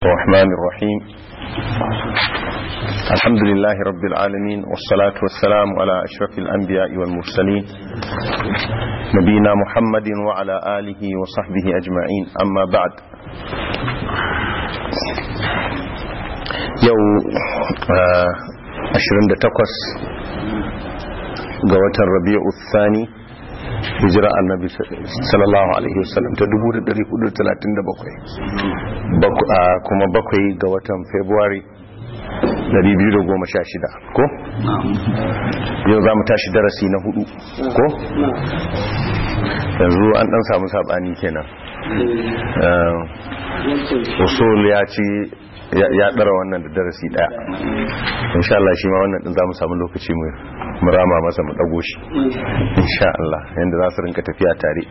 الرحمن الرحيم الحمد لله رب العالمين والصلاة والسلام على أشرف الأنبياء والمرسلين نبينا محمد وعلى آله وصحبه أجمعين أما بعد يو أشرين دتقص قوة الربيع الثاني hijira annabi sallallahu alaihi wasallam ta 1437 kuma bakwai ga watan february 2016 ko? yau za mu tashi darasi na hudu ko? yanzu an dan samu sabani kenan usul ya ce ya dara wannan da darasi daya insha Allah shi ma wannan din za mu samu lokaci mu murama masa mu dago shi insha Allah yanda za su rinka tafiya tare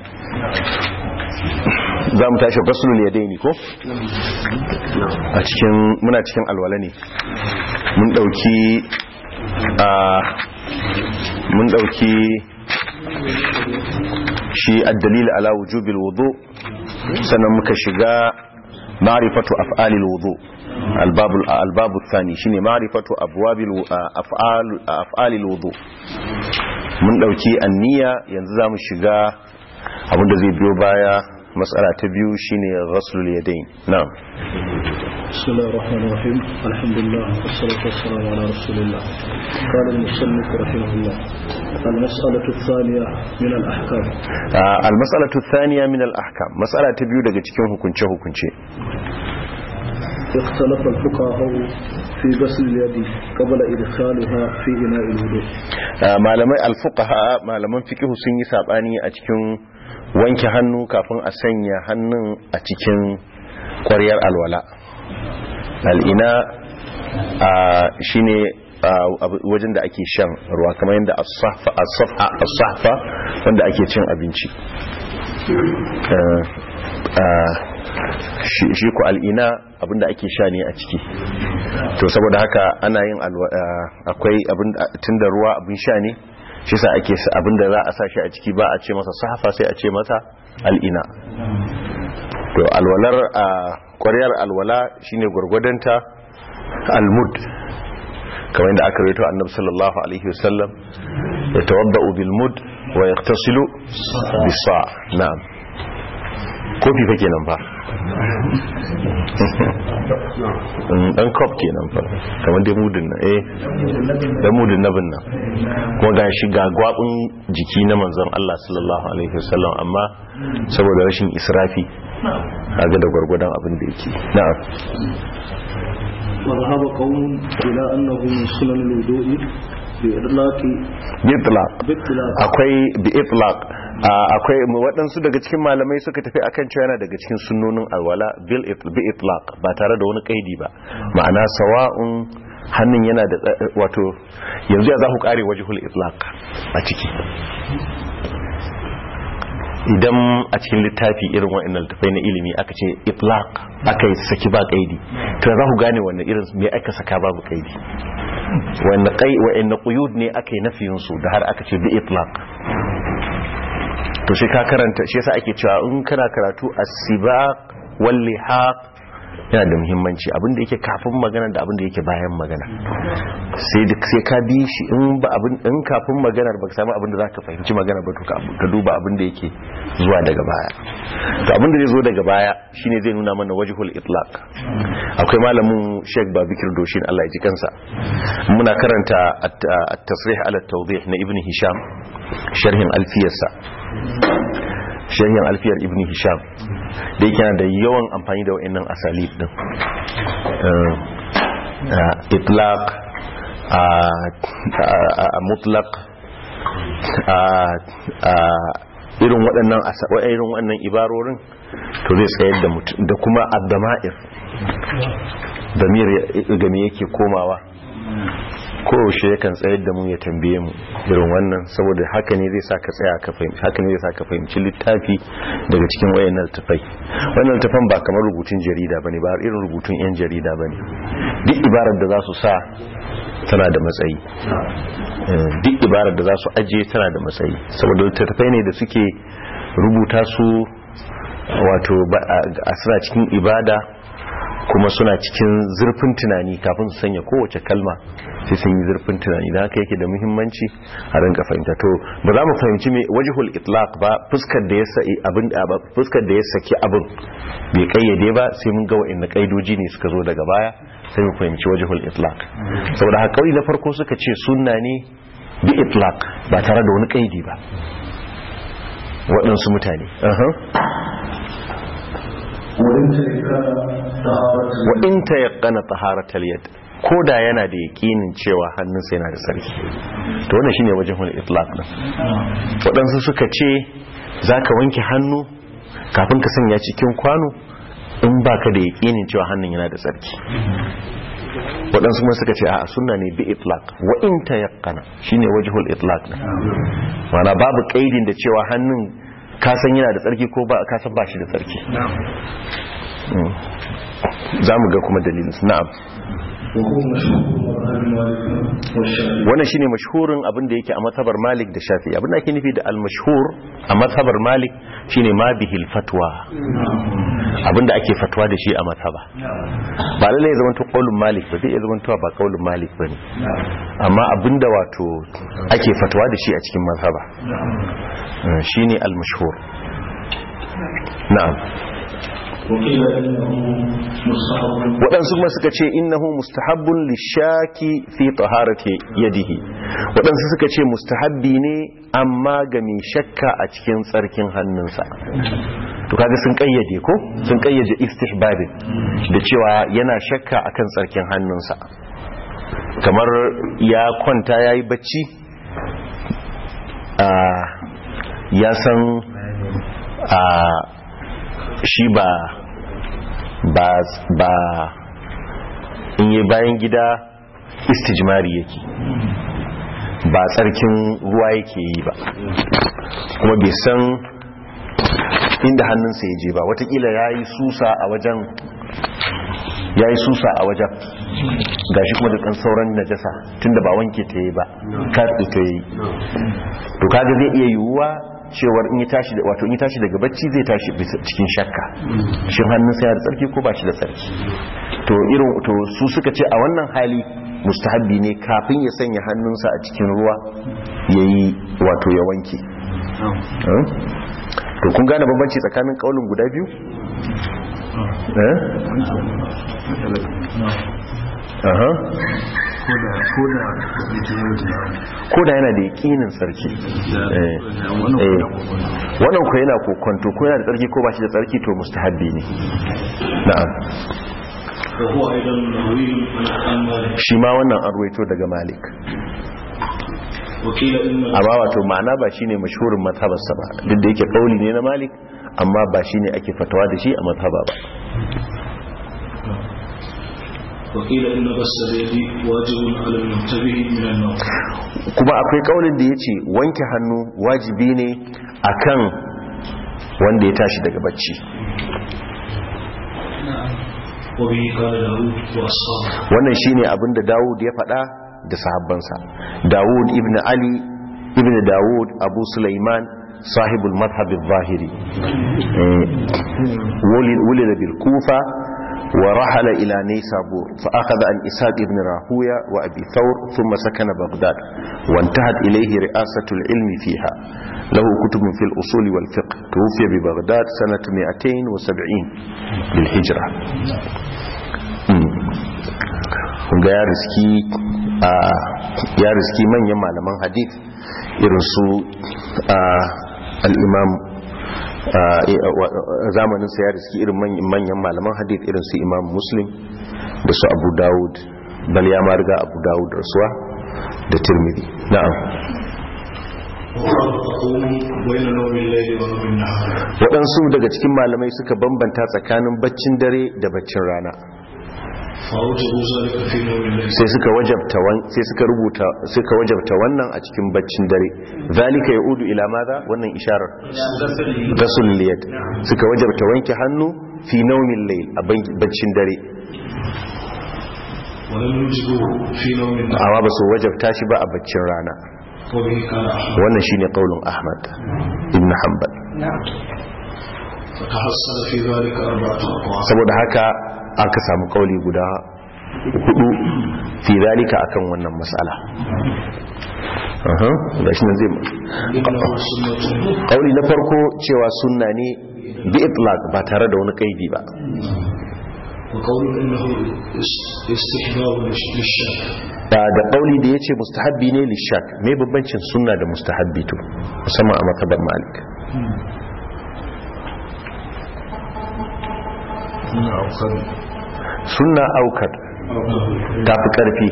za mu tashi faslul yadaini ko a cikin muna cikin alwala ne mun dauki a mun dauki shi ad-dalil ala wujubil wudu sannan muka shiga ma'rifatu af'alil wudu الباب الباب الثاني شيني معرفه ابواب افعال افعال الوضوء mun dauki anniya yanzu zamu shiga abinda zai biyo baya mas'ala ta biyu shine ghaslul yadayn na'am بسم الله الرحمن الرحيم الحمد لله والصلاة والسلام على رسول الله قال المصنف رحمه الله المسألة الثانية من الأحكام المسألة الثانية من الأحكام مسألة تبيو daga cikin hukunce hukunce اختلف الفقهاء في غسل اليد قبل إدخالها في إناء الوضوء malamai alfuqaha malaman fiqh sun yi sabani a cikin wanke hannu kafin a sanya hannun a cikin ƙwaryar alwala al'ina shine wajen da ake shan ruwa kamar yadda as-sahfa wanda ake cin abinci shi ku al'ina abinda ake sha ne a ciki to saboda haka ana yin akwai tunda ruwa abin sha ne shi sa ake abinda za a sa shi a ciki ba a ce masa sahafa sai a ce masa al'ina to alwalar a ƙwaryar alwala shine gwargwadonta almud kamar yadda aka rito annabi sallallahu alaihi wasallam ya tawadda'u bil mud wa yaqtasilu bis sa' na'am kofi fa kenan fa dan kop kenan fa kamar dai mudin nan eh da mudin nabin nan kuma ga shi ga gwabin jiki na manzon Allah sallallahu alaihi wasallam amma saboda rashin israfi kaga da gwargwadon abin da yake na'am وذهب قوم إلى أنه من سنن الوضوء بإطلاق بإطلاق بإطلاق akwai bi itlaq akwai waɗansu daga cikin malamai suka tafi akan cewa yana daga cikin sunnonin alwala bil bi itlaq ba tare da wani kaidi ba ma'ana sawa'un hannun yana da wato yanzu ya za ku kare wajhul itlaq a ciki idan a cikin littafi irin wa'annan littafai na ilimi aka ce itlaq aka yi saki ba kaidi to za ku gane wannan irin me aka saka babu kaidi wanda kai wa'annan quyud ne aka yi nafiyin su da har aka ce bi itlaq to shi ka karanta shi yasa ake cewa in kana karatu as-sibaq wal lihaq yana da muhimmanci abin da yake kafin magana da abin da yake bayan magana sai duk sai ka bi shi in ba abin in kafin maganar baka samu abin da zaka fahimci magana ba to ka duba abin da yake zuwa daga baya to abin da zai zo daga baya shine zai nuna mana wajhul itlaq akwai malamin Sheikh Babikir Doshin Allah ya ji kansa muna karanta at-tasrih ala at-tawdih na Ibn Hisham sharhin alfiyarsa sharhin alfiyar Ibn Hisham da yake da yawan amfani da wa'annan asalib din itlaq mutlaq irin waɗannan irin waɗannan ibarorin to zai tsayar da mutum da kuma abdama'ir damir game yake komawa kowace yakan tsayar da mu ya tambaye mu irin wannan saboda haka ne zai saka tsaya ka fahimci haka ne zai saka fahimci littafi daga cikin wayannan littafai wannan littafan ba kamar rubutun jarida bane ba irin rubutun yan jarida bane duk ibarar da za su sa tana da matsayi duk ibarar da za su ajiye tana da matsayi saboda littattafai ne da suke rubuta su wato a suna cikin ibada kuma suna cikin zurfin tunani kafin su sanya kowace kalma sai sun yi zurfin tunani da haka yake da muhimmanci a rinka fahimta to ba za mu fahimci me wajhul itlaq ba fuskar da ya saki abin fuskar da ya saki abin bai kayyade ba sai mun ga wa'anne kaidoji ne suka zo daga baya sai mu fahimci wajhul itlaq saboda haka kauli na farko suka ce sunna ne bi itlaq ba tare da wani kaidi ba waɗansu mutane wa in ta yaƙana taharatar yad ko da yana da yaƙinin cewa hannunsa yana da sarki to wannan shine wajen wani itlaq din waɗansu suka ce za ka wanke hannu kafin ka sanya cikin kwano in baka da yaƙinin cewa hannun yana da sarki waɗansu kuma suka ce a sunna ne bi itlaq wa in ta yaƙana shine wajhul itlaq din mana babu kaidin da cewa hannun kasan yana da tsarki ko ba kasan ba shi da tsarki za mu ga kuma dalilin na'am wannan shine mashhurin abin da yake a matsabar malik da shafi abin da ake nufi da al-mashhur a matsabar malik shine ma bihil fatwa abin da ake fatwa da shi a matsaba ba lallai zaman to qaulun malik ba zai zaman to ba qaulun malik bane amma abin da wato ake fatwa da shi a cikin matsaba shine al-mashhur na'am waɗansu kuma suka ce innahu mustahabbun lishaki fi taharati yadihi waɗansu suka ce mustahabbi ne amma ga mai shakka a cikin tsarkin hannunsa to kaga sun kayyade ko sun kayyade istihbabin da cewa yana shakka akan tsarkin hannunsa kamar ya kwanta yayi bacci ya san shi ba ba ba in yi bayan gida istijmari yake ba tsarkin ruwa yake yi ba kuma bai san inda hannunsa ya je ba watakila ya yi susa a wajen ya yi susa a wajen gashi kuma da ɗan sauran najasa tunda ba wanke ta yi ba katsi ta yi to kaga zai iya yiwuwa cewar in yi tashi da wato in yi tashi daga bacci zai tashi cikin shakka shin hannunsa ya da tsarki ko ba shi da tsarki to irin to su suka ce a wannan hali mustahabbi ne kafin ya sanya hannunsa a cikin ruwa yayi wato ya wanke to kun gane bambanci tsakanin kaulin guda biyu eh aha ko da yana da yakinin tsarki wannan ku yana kokonto ko yana da tsarki ko ba shi da tsarki to mustahabbi ne na'am shi ma wannan an ruwaito daga malik amma wato ma'ana ba shine mashhurin mazhabarsa ba duk da yake kauli ne na malik amma ba shine ake fatawa da shi a mazhaba ba وقيل إن غسل اليد واجب على المنتبه من النوم kuma akwai kaulin da yace wanke hannu wajibi ne akan wanda ya tashi daga bacci وبه قال داود وأصحابه wannan shine abin da Dawud ya faɗa da sahabbansa Dawud ibn Ali ibn Dawud Abu Sulaiman sahibul madhhab al-zahiri ولد بالكوفة ورحل إلى نيسابور فأخذ عن إسحاق بن راهوية وأبي ثور ثم سكن بغداد وانتهت إليه رئاسة العلم فيها له كتب في الأصول والفقه توفي ببغداد سنة 270 للهجرة ga ya riski ya riski manyan malaman hadith irin su al-imam zamanin sa ya riski irin manyan malaman hadith irin su imam muslim da su abu dawud bal ya ma riga abu dawud rasuwa da tirmidhi na'am waɗansu daga cikin malamai suka bambanta tsakanin baccin dare da baccin rana sai suka wajabta sai suka rubuta suka wajabta wannan a cikin baccin dare zalika yaudu ila madha wannan isharar rasul liyad suka wajabta wanke hannu fi naumin layl a baccin dare amma ba su wajabta shi ba a baccin rana wannan shine qaulun ahmad ibn hanbal saboda haka aka samu kauli guda hudu fi zalika akan wannan mas'ala da shi nan zai kauli na farko cewa sunna ne bi itlaq ba tare da wani kaidi ba وقول انه استحباب للشك da da kauli da yace mustahabbi ne lishak me bambancin sunna da mustahabbi to musamman a matabar malik sunna aukar ta fi karfi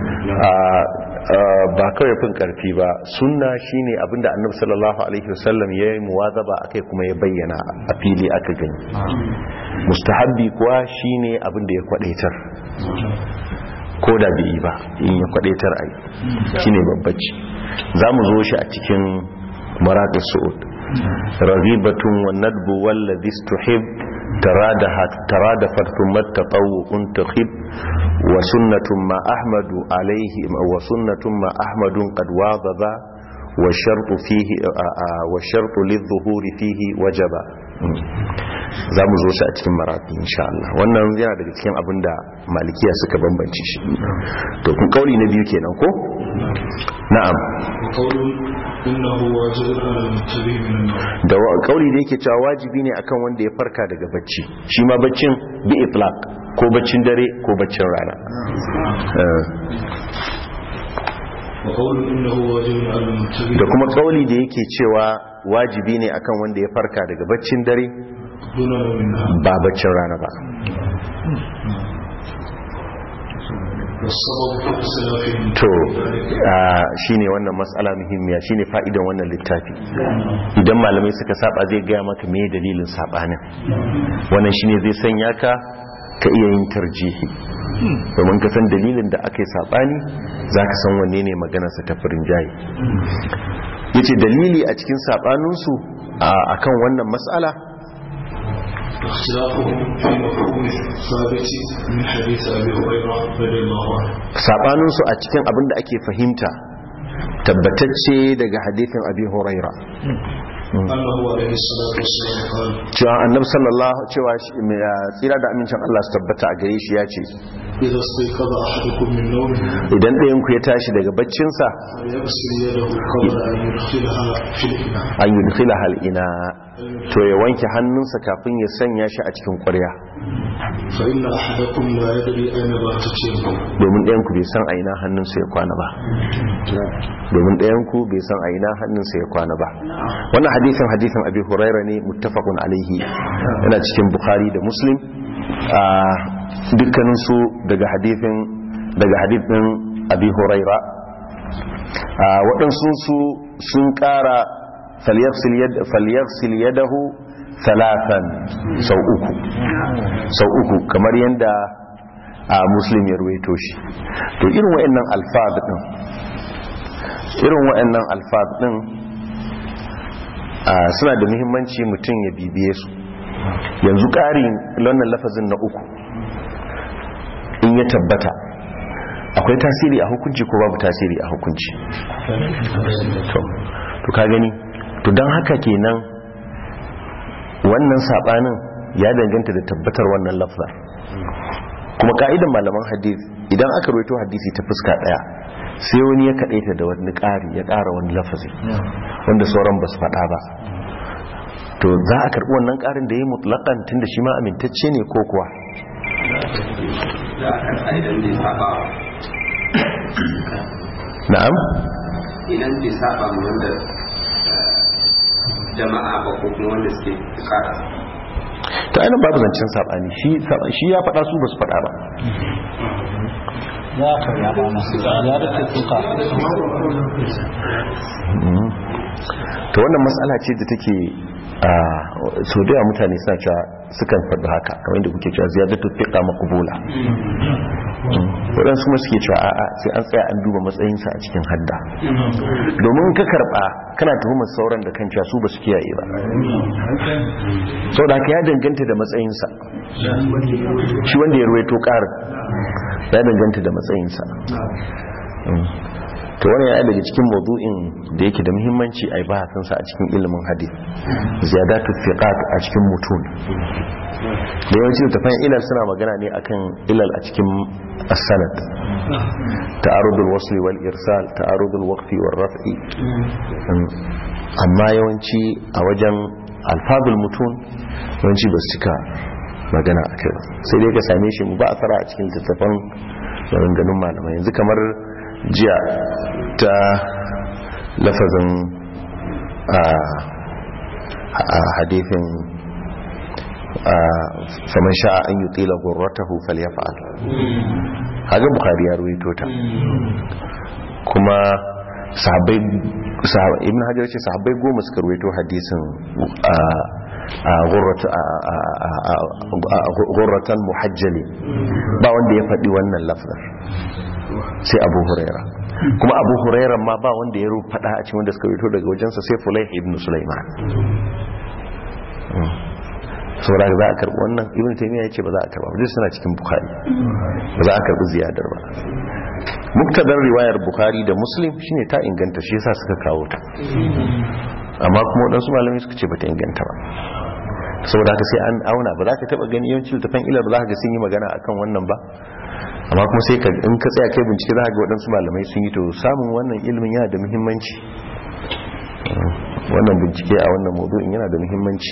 ba kawai fin karfi ba sunna shine abinda annabi sallallahu alaihi wasallam ya yi muwazaba akai kuma ya bayyana a fili aka gani mustahabbi kuwa shine abinda ya kwadaitar ko da bai yi ba in ya kwadaitar ai shine babbaci za mu zo shi a cikin maraƙis su'ud raghibatun wa nadbu wallazi istuhib ترادفت ثم التطوع تخب وسنة ما أحمد عليه وسنة ما أحمد قد واظب والشرط فيه والشرط للظهور فيه وجب za mu zo shi a cikin marafi insha Allah wannan yana daga cikin abin da malikiya suka bambance shi to kun kauli na biyu kenan ko na'am da kauli da yake cewa wajibi ne akan wanda ya farka daga bacci shi ma baccin bi itlaq ko baccin dare ko baccin rana da kuma kauli da yake cewa wajibi ne akan wanda ya farka daga baccin dare ba baccin rana ba to shine wannan matsala muhimmiya shine fa'idan wannan littafi idan malamai suka saba zai gaya maka me dalilin sabanin wannan shine zai sanya ka ka iya yin tarjihi domin ka san dalilin da aka yi sabani za ka san wanne ne maganarsa ta farin jayi ya ce dalili a cikin sabaninsu a kan wannan matsala sabaninsu a cikin abin da ake fahimta tabbatacce daga hadithin abi huraira cewa annab sallallahu cewa tsira da amincin Allah su tabbata a gare shi ya ce idan ɗayan ku ya tashi daga baccinsa an yi dukila hal'ina to ya wanke hannunsa kafin ya sanya shi a cikin ƙwarya domin ɗayan ku bai san aina hannunsa ya kwana ba domin ɗayan ku bai san aina hannunsa ya kwana ba wannan hadisin hadisin abi huraira ne muttafaqun alaihi yana cikin bukhari da muslim a dukkaninsu daga hadithin daga hadithin abi huraira waɗansu su sun ƙara falyarsil yadahu talatan sau uku sau uku kamar yadda a muslim ya ruwaito shi to irin wa'annan alfaz din irin wa'annan alfaz din suna da muhimmanci mutum ya bibiye su yanzu ƙarin wannan lafazin na uku in ya tabbata akwai tasiri a hukunci ko babu tasiri a hukunci to ka gani to don haka kenan wannan sabanin ya danganta da tabbatar wannan lafzar kuma ka'idan malaman hadith idan aka roito hadisi ta fuska daya sai wani ya kadaita da wani ƙari ya ƙara wani lafazi wanda sauran ba su faɗa ba to za a karɓi wannan ƙarin da ya yi mutlaƙan tun da shi ma amintacce ne ko kuwa na'am idan bai saba mu wanda jama'a ba ko kuma wanda suke kara ta ainihin babu zancen sabani shi ya faɗa su ba su faɗa ba ya karya ba masu ya da tuka ta wannan matsala ce da take a so da mutane suna cewa sukan faɗi haka kamar da kuke cewa ziyadatu fiqa maqbula waɗansu kuma suke cewa a'a sai an tsaya an duba matsayinsa a cikin hadda domin ka karɓa kana tuhumar sauran da kan cewa su ba su kiyaye ba sau da haka ya danganta da matsayinsa shi wanda ya ruwaito ƙarin ya danganta da matsayinsa to wannan yana daga cikin mawdu'in da yake da muhimmanci a bahasin sa a cikin ilimin hadith ziyadatu thiqat a cikin mutun da yawanci littafan ilal suna magana ne akan ilal a cikin as-sanad ta'arudul wasli wal irsal ta'arudul waqfi wal raf'i amma yawanci a wajen alfazul mutun yawanci ba su cika magana a kai sai dai ka same shi ba a tsara a cikin littattafan maganganun malamai yanzu kamar jiya ta lafazin a hadithin faman sha'a an yi tsila gurratahu falyafa'al haga bukari ya ruwaito ta kuma sahabbai ibn hajar ce sahabbai goma suka ruwaito hadisin gurratan muhajjali ba wanda ya faɗi wannan lafzar sai abu huraira kuma abu huraira ma ba wanda ya faɗa a cikin wanda suka ruwaito daga wajensa sai fulai ibn sulaiman saboda za a karɓi wannan ibn taymiya ya ce ba za a karɓa ba suna cikin bukhari ba za a karɓi ziyadar ba muktadar riwayar bukhari da muslim shine ta inganta shi yasa suka kawo ta amma kuma waɗansu malamai suka ce ba ta inganta ba saboda haka sai an auna ba za ka taɓa gani yawanci littafin ilar ba za ka ga sun yi magana akan wannan ba amma kuma sai ka in ka tsaya kai bincike za ka ga waɗansu malamai sun yi to samun wannan ilimin yana da muhimmanci wannan bincike a wannan maudu'in yana da muhimmanci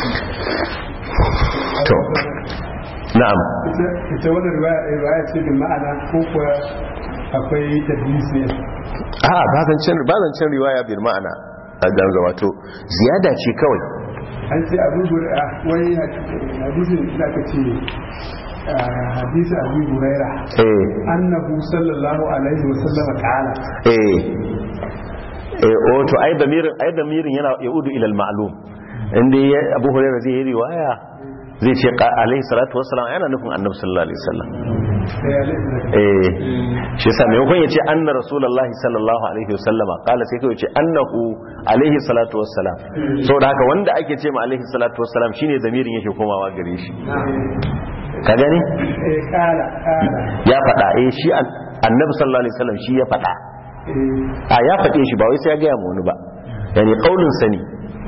to na'am ita wannan riwaya ce da ma'ana ko kuwa akwai tadlis ne a ba zancen riwaya bil ma'ana a ganza wato ziyada ce kawai an ce abu gura wai hadisin da ka ce hadisi abu huraira eh annahu sallallahu alaihi wasallam qala eh eh o to ai damirin ai damirin yana yaudu ila al-ma'lum inda ya abu hurairah zai yi riwaya zai ce alaihi salatu wassalam yana nufin annabi sallallahu alaihi wasallam eh shi yasa mai hukun yace anna rasulullahi sallallahu alaihi wasallam kala sai kai yace annahu alaihi salatu wassalam saboda haka wanda ake ce ma alaihi salatu wassalam shine damirin yake komawa gare shi ka gani eh kala kala ya faɗa eh shi annabi sallallahu alaihi wasallam shi ya faɗa a ya faɗe shi ba wai sai ya gaya ma wani ba yani kaulin sani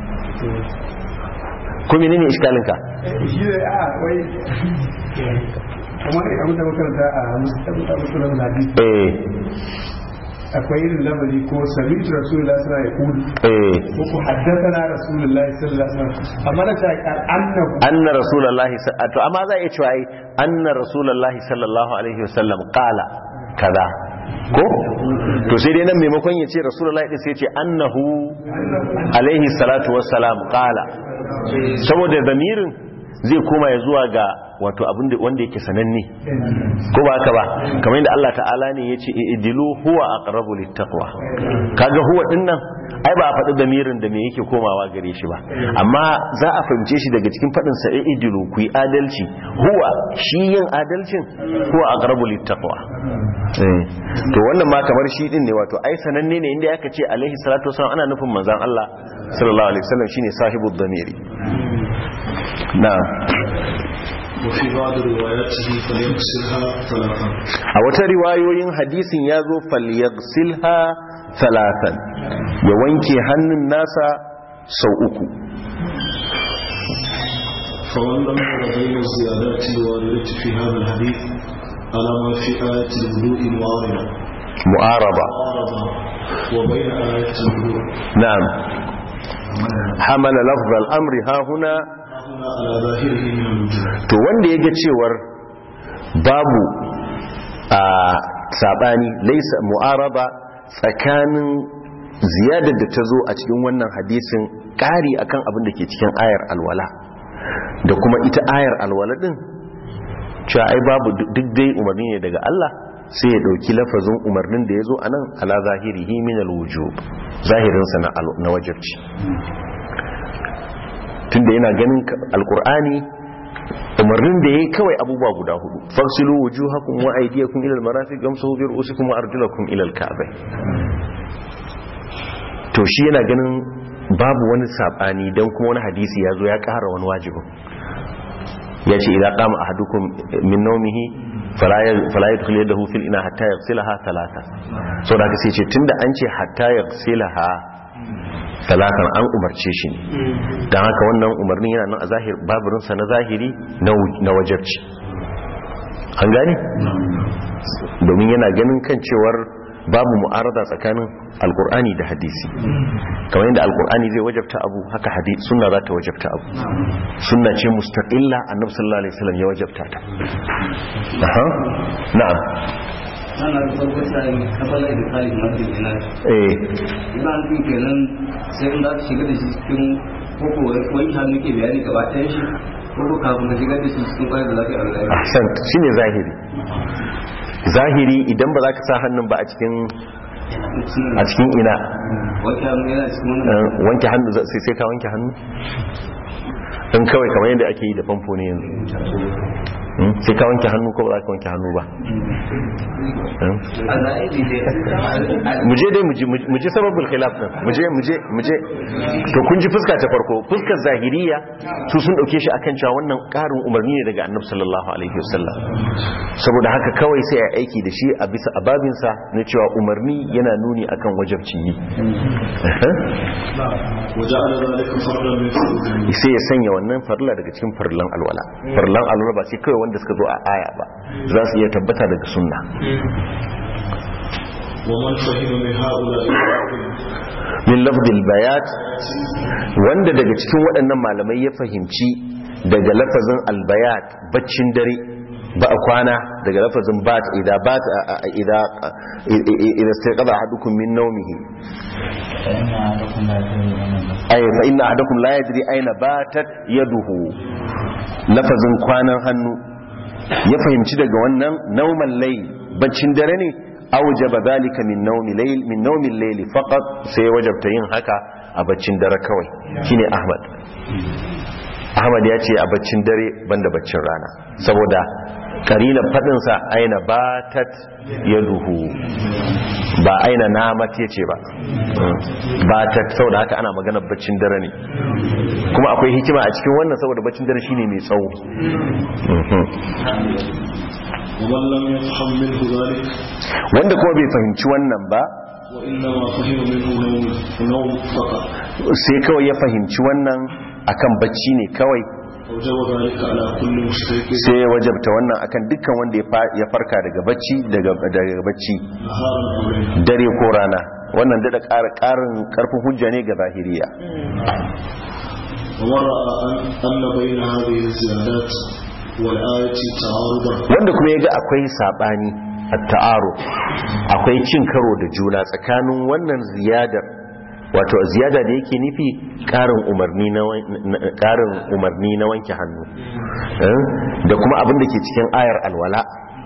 ko menene iskalinka shi ne a wai kamar abin da makaranta a musulun hadisi eh akwai irin lamari ko sami rasulullah sallallahu alaihi wasallam eh ko ku haddathana rasulullah sallallahu alaihi wasallam amma na ta kan annahu anna rasulullahi sa- to amma za a iya cewa ai anna rasulullahi sallallahu alaihi wasallam qala kaza ko to sai dai nan maimakon ya ce rasulullahi din sai ya ce annahu alaihi salatu wassalam qala saboda damirin zai koma ya zuwa ga wato abin da wanda yake sananne ko ba haka ba kamar yadda Allah ta'ala ne yace idilu huwa aqrabu littaqwa kaga huwa dinnan ai ba a faɗi damirin da me yake komawa gare shi ba amma za a fahimce shi daga cikin faɗin sa idilu ku yi adalci huwa shi yin adalcin huwa aqrabu littaqwa eh to wannan ma kamar shi din ne wato ai sananne ne inda aka ce alaihi salatu wasallam ana nufin manzon Allah sallallahu alaihi wasallam shine sahibud damiri na'am وفي بعض رواياته فليغسلها ثلاثا a wata riwayoyin hadisin ya zo falyagsilha talatan ya wanke hannun nasa sau uku فمن لم ير بين الزيادات الواردة في هذا الحديث على ما في آية الوضوء معارضة mu'araba معارضة وبين آية الوضوء na'am hamala lafzal amri ha huna هنا على ظاهره من الوجوه to wanda ya ga cewar babu a sabani laisa mu'araba tsakanin ziyadar da ta zo a cikin wannan hadisin ƙari akan abin da ke cikin ayar alwala da kuma ita ayar alwala din cewa ai babu duk dai umarni ne daga Allah sai ya dauki lafazin umarnin da ya zo a nan ala zahirihi min alwujub zahirinsa na al- na wajibci tunda yana ganin ka- alkur'ani umarnin da yayi kawai abubuwa guda hudu fasilu wujuhakum wa aydiyakum ila almarafiq gamsuhu bi ru'usikum wa arjulakum ila alka'bah to shi yana ganin babu wani sabani dan kuma wani hadisi ya zo ya ƙara wani wajibin ya ce idan kama ahadukum min naumihi fala ya fala yadkhulu yadahu fil ina hatta yaghsilaha thalatha so da haka sai ce tunda an ce hatta yaghsilaha talatan an umarce shi ne dan haka wannan umarnin yana nan a zahir baburin sa na zahiri na wu- na wajibci an gane domin yana ganin kan cewar babu mu'arada tsakanin alkur'ani da hadisi kamar yadda alkur'ani zai wajabta abu haka hadisi sunna za ta wajabta abu sunna ce mustaqilla annabi sallallahu alaihi wasallam ya wajabta ta aha na'am ana da farko sai kafalar da kali masu ina eh ina nufin kenan sai in za ka shiga da shi cikin koko wani hannu ke bayani gaba ɗayan shi koko kafin ka shigar da shi cikin kwayar da za ka yi alƙari ahsan shine zahiri zahiri idan ba za ka sa hannun ba a cikin a cikin ina wani hannu yana cikin eh, wannan wanke hannu za- sai sai ka wanke hannu in kawai kamar yadda ake yi da famfo ne yanzu Hmm? sai ka wanke hannu ko ba za ka wanke hannu ba Hmm? a zahiri dai mu je dai mu ji- mu ji sababul khilaf din mu je mu je mu je to kun ji fuska ta farko fuskar zahiriya su sun dauke shi akan cewa wannan karin umarni ne daga annabi sallallahu alaihi wasallam saboda haka kawai sai a aiki da shi a bisa ababin sa na cewa umarni yana nuni akan wajibci yi وجعل ذلك فردا من فروض sai ya sanya wannan farilla daga cikin farillan alwala farillan alwala ba sai kawai wanda suka zo a aya ba za su iya tabbata daga sunna ومن فهم من هؤلاء min lafzil bayat wanda daga cikin waɗannan malamai ya fahimci daga lafazin albayat baccin dare ba a kwana daga lafazin bat idza bat idza idza istaqada ahadukum min nawmihi ay fa inna ahadakum la yadri ayna batat yaduhu lafazin kwanan hannu ya fahimci daga wannan nauman layl baccin dare ne aujaba zalika min nawmi layl min nawmi layl faqat sai wajabta yin haka a baccin dare kawai shine ahmad ahmad ya ce a baccin dare banda baccin rana saboda karilan fadin sa aina batat yaduhu ba aina namat yace ba batat saboda haka ana magana baccin dare ne kuma akwai hikima a cikin wannan saboda baccin dare shine mai tsawo Mhm. ومن لم يفهم منه ذلك wanda kuma bai fahimci wannan ba وإنما فهم منه نوم نوم فقط sai kawai ya fahimci wannan akan bacci ne kawai أوجب ذلك على كل مشترك sai ya wajabta wannan akan dukkan wanda ya fa- ya farka daga bacci daga daga bacci نهارا أو ليلا dare ko rana wannan da ƙara ƙarin ƙarfin hujja ne ga zahiriya ومن رأى أن, أن بين هذه الزيادات والآية تعارضا wanda kuma ya ga akwai saɓani a ta'aro akwai cin karo da juna tsakanin wannan ziyadar wato ziyada da yake nufi ƙarin umarni na wan- na- ƙarin umarni na wanke hannu Eh? da kuma abin da ke cikin ayar alwala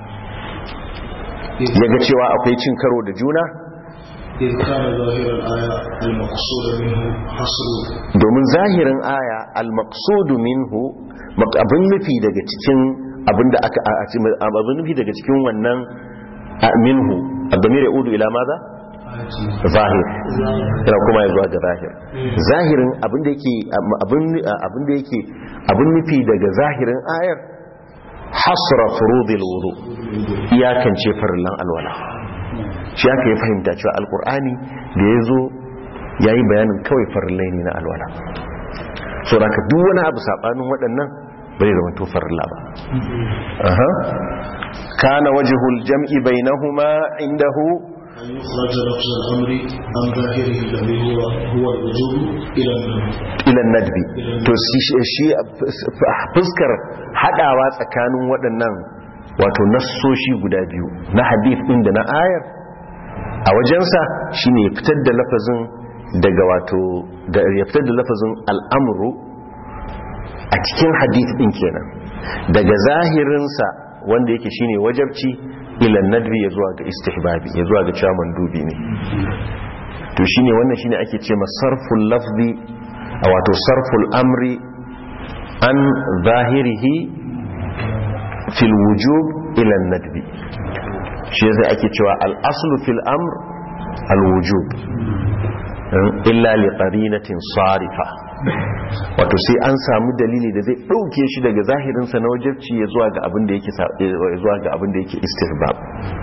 ya ga cewa akwai cin karo da juna إذ كان ظاهر الآية المقصود منه حصر domin zahirin aya al-maqsudu minhu mak- abin nufi daga cikin abin da aka a- a- abin nufi daga cikin wannan a, minhu abdamir yaudu ila maza zahir yana kuma ya zuwa ga zahir zahirin abin da yake abin abin da yake abin nufi daga zahirin ayar hasra furudil wudu iyakance farillan alwala shi aka yi fahimta cewa alkur'ani da ya zo ya yi bayanin kawai farillai ne na alwala so da ka duk wani abu saɓanin waɗannan bai zama to farilla ba Aha. kana wajihul jam'i bainahuma indahu أن يخرج لفظ الأمر عن ظاهره الذي هو هو الوجوب إلى النوم ilan nadbi to shi shi fuskar hadawa tsakanin waɗannan wato nassoshi guda biyu na hadith ɗin da na ayar a wajensa shine ya fitar da lafazin daga wato da ya fitar da lafazin al'amru a cikin hadith ɗin kenan daga zahirinsa wanda yake shine wajabci ilan nadbi ya zuwa ga istihbabi ya zuwa ga cewa mandubi ne to shine wannan shine ake ce sarful lafzi a wato sarful amri an zahirihi fil wujub ila nadbi shi yasa ake cewa al aslu fil amr al wujub illa li qarinatin sarifa wato sai an samu dalili da zai ɗauke shi daga zahirinsa na wajabci ya zuwa ga abin da yake sa- ya zuwa ga abin da yake istihbab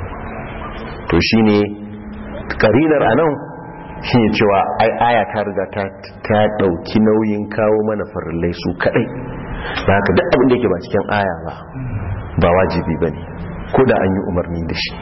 to shine karinar anan shine cewa ai aya ta riga ta ta dauki nauyin kawo mana farillai su kadai da haka duk abin da yake ba cikin aya ba ba wajibi bane ko da an yi umarni da shi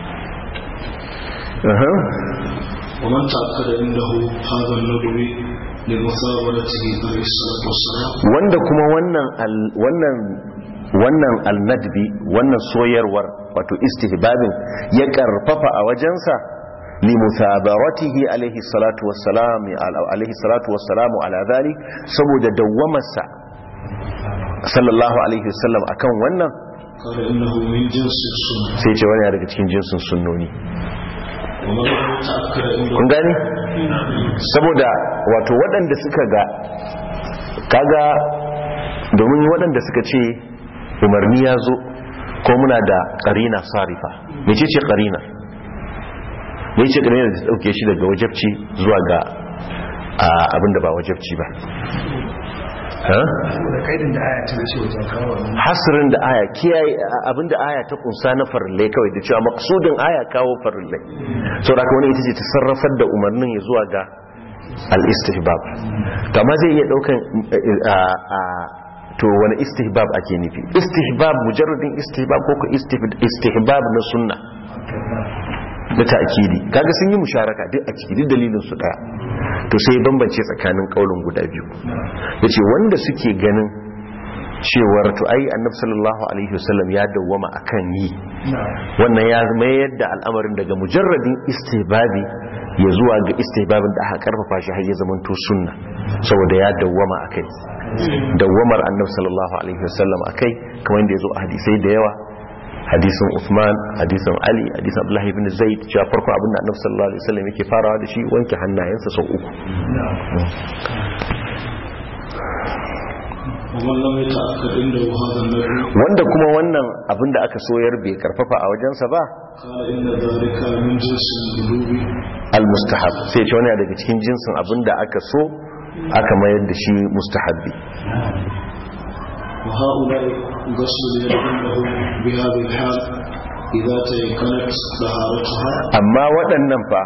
Aha. ومن تأكد عنده هذا النبوي لمثابرته عليه الصلاة والسلام wanda kuma wannan al- wannan wannan alnadbi wannan soyarwar wato istihbabin ya karfafa a wajensa li muthabaratihi alaihi salatu wassalam alaihi salatu wassalamu ala dhalik saboda dawwamarsa sallallahu alaihi wasallam akan wannan قال إنه من جنس السنة sai ce wani daga cikin jinsin sunnoni ومن لم يتأكد عنده kun gani saboda wato waɗanda suka ga kaga domin waɗanda suka ce umarni ya zo ko muna da ƙarina sarifa mece ce ƙarina mece ce ƙarina da ta ɗauke shi daga wajabci zuwa ga abinda ba wajabci ba ha? da kaidin da aya ta wuce wajen kawo wannan hasirin da aya kiyaye abinda aya ta kunsa na farillai kawai da cewa maksudin aya kawo farillai sau da wani ita ce ta sarrafar da umarnin ya zuwa ga al-istihbab to amma zai iya daukan a- a- to wani istihbab ake nufi istihbab mujarradin istihbab ko ko istih- istihbab na sunna da ta'kidi kaga sun yi musharaka duk a ciki duk dalilin su daya to sai bambance tsakanin kaulin guda biyu yace wanda suke ganin cewar to ai annabi sallallahu alaihi wasallam ya dawwama akan yi wannan ya mayar da al'amarin daga mujarradin istihbabi ya zuwa ga istihbabin da aka karfafa shi har ya zamanto sunna saboda ya dawwama akai dawwamar annabi sallallahu alaihi wasallam akai kamar yadda ya zo a hadisai da yawa hadisin Uthman hadisin Ali hadisin Abdullahi ibn Zaid cewa farko abin da annabi sallallahu alaihi wasallam yake farawa da shi wanke hannayensa sau uku ومن لم يتأكد عنده هذا النبي wanda kuma wannan abin da aka soyar bai karfafa a wajensa ba قال إن ذلك من جنس القلوب al-mustahab sai ce wani daga cikin jinsin abin da aka so aka mayar da shi mustahabbi وهؤلاء غسل اليد عندهم بهذه الحال إذا تيقنت طهارتها amma waɗannan fa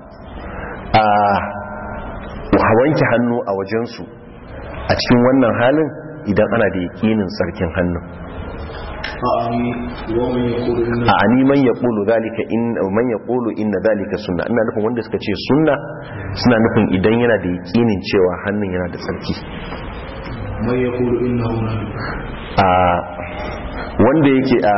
a wanke hannu a wajensu a cikin wannan halin idan ana da yakinin tsarkin hannun أعني ومن يقول إن a ani man ya ƙulu zalika in man ya ƙulu inna zalika sunna ina nufin wanda suka ce sunna suna nufin idan yana da yakinin cewa hannun yana da tsarki من يقول إنه نبي a wanda yake a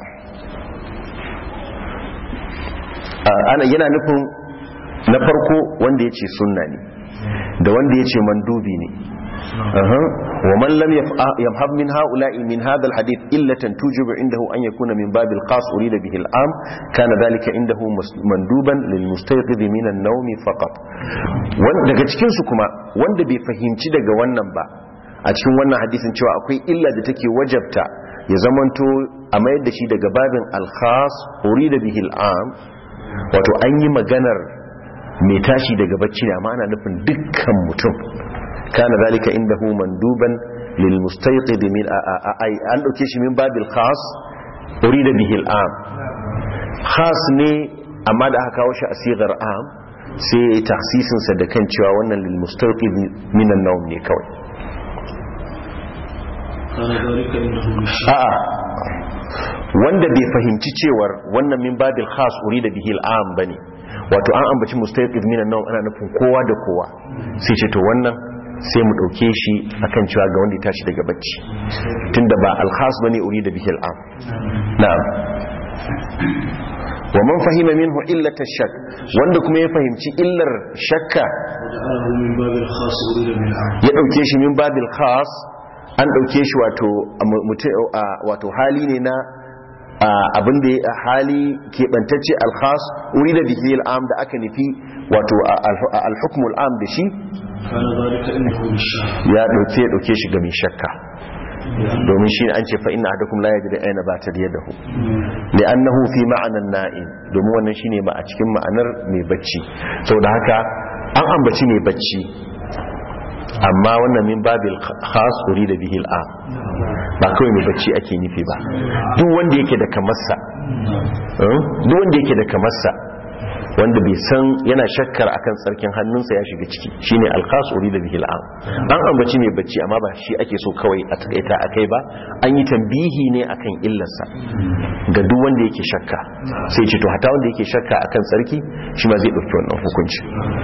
a- ana yana nufin na farko wanda ya ce sunna ne da wanda ya ce mandubi ne Aha. wa man lam yaf- yamhab min ha'ula'i min hadha alhadith illatan tujibu indahu an yakuna min bab alqas urida bihi al'am kana dhalika indahu mus- manduban lil mustayqidh min an-nawm faqat wanda daga cikin su kuma wanda bai fahimci daga wannan ba a cikin wannan hadisin cewa akwai illa da take wajabta ya zamanto a mayar da shi daga babin alkhas urida bihi al'am wato an yi maganar mai tashi daga bacci ne amma ana nufin dukkan mutum kana zalika indahu manduban lil mustayqid min a- a- a- ai an dauke shi min babil khas urida bihi al'am khas ne amma da aka kawo shi a sigar am sai ya yi tasisin sa da kan cewa wannan lil mustayqid min an-nawm ne kawai كان ذلك عنده بالشيء a'a wanda bai fahimci cewar wannan min babil khas urida bihi al'am bane wato an ambaci mustaqid min an ana nufin kowa da kowa sai ce to wannan sai mu dauke shi akan cewa ga wanda ya tashi daga bacci tunda ba al khas bane urida bihi al'am na'am wa man fahima minhu illata shak wanda kuma ya fahimci illar shakka وجعله من باب الخاص أريد من العام ya dauke shi min babil khas an dauke shi wato mutu- a- wato hali ne na abin da ya hali keɓantacce alkhas wuri da bihi al'am da aka nufi wato alhukumul am da shi كان ذلك عنده بالشاء ya dauke ya dauke shi ga mai shakka domin shi an ce fa inna ahadakum la yajri ayna batar yadahu li'annahu fi ma'anan na'im domin wannan shine ma a cikin ma'anar mai bacci saboda haka an ambaci mai bacci amma wannan min babil khas da bihil a ba kawai mai bacci ake nufi ba duk wanda yake da kamarsa eh, duk wanda yake da kamarsa wanda bai san yana shakkar akan tsarkin hannunsa ya shiga ciki shine alkhas da bihil am an ambaci mai bacci amma ba shi ake so kawai a takaita akai ba an yi tambihi ne akan illarsa ga duk wanda yake shakka sai ce to hata wanda yake shakka akan tsarki shi ma zai dauki wannan hukunci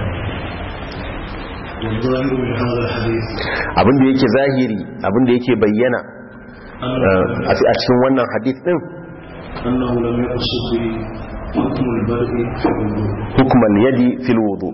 والظاهر من هذا الحديث abinda yake zahiri abinda yake bayyana eh, a cikin wannan hadith din أنه لم يقصد حكم البدء في الوضوء hukumar yadi fil wudu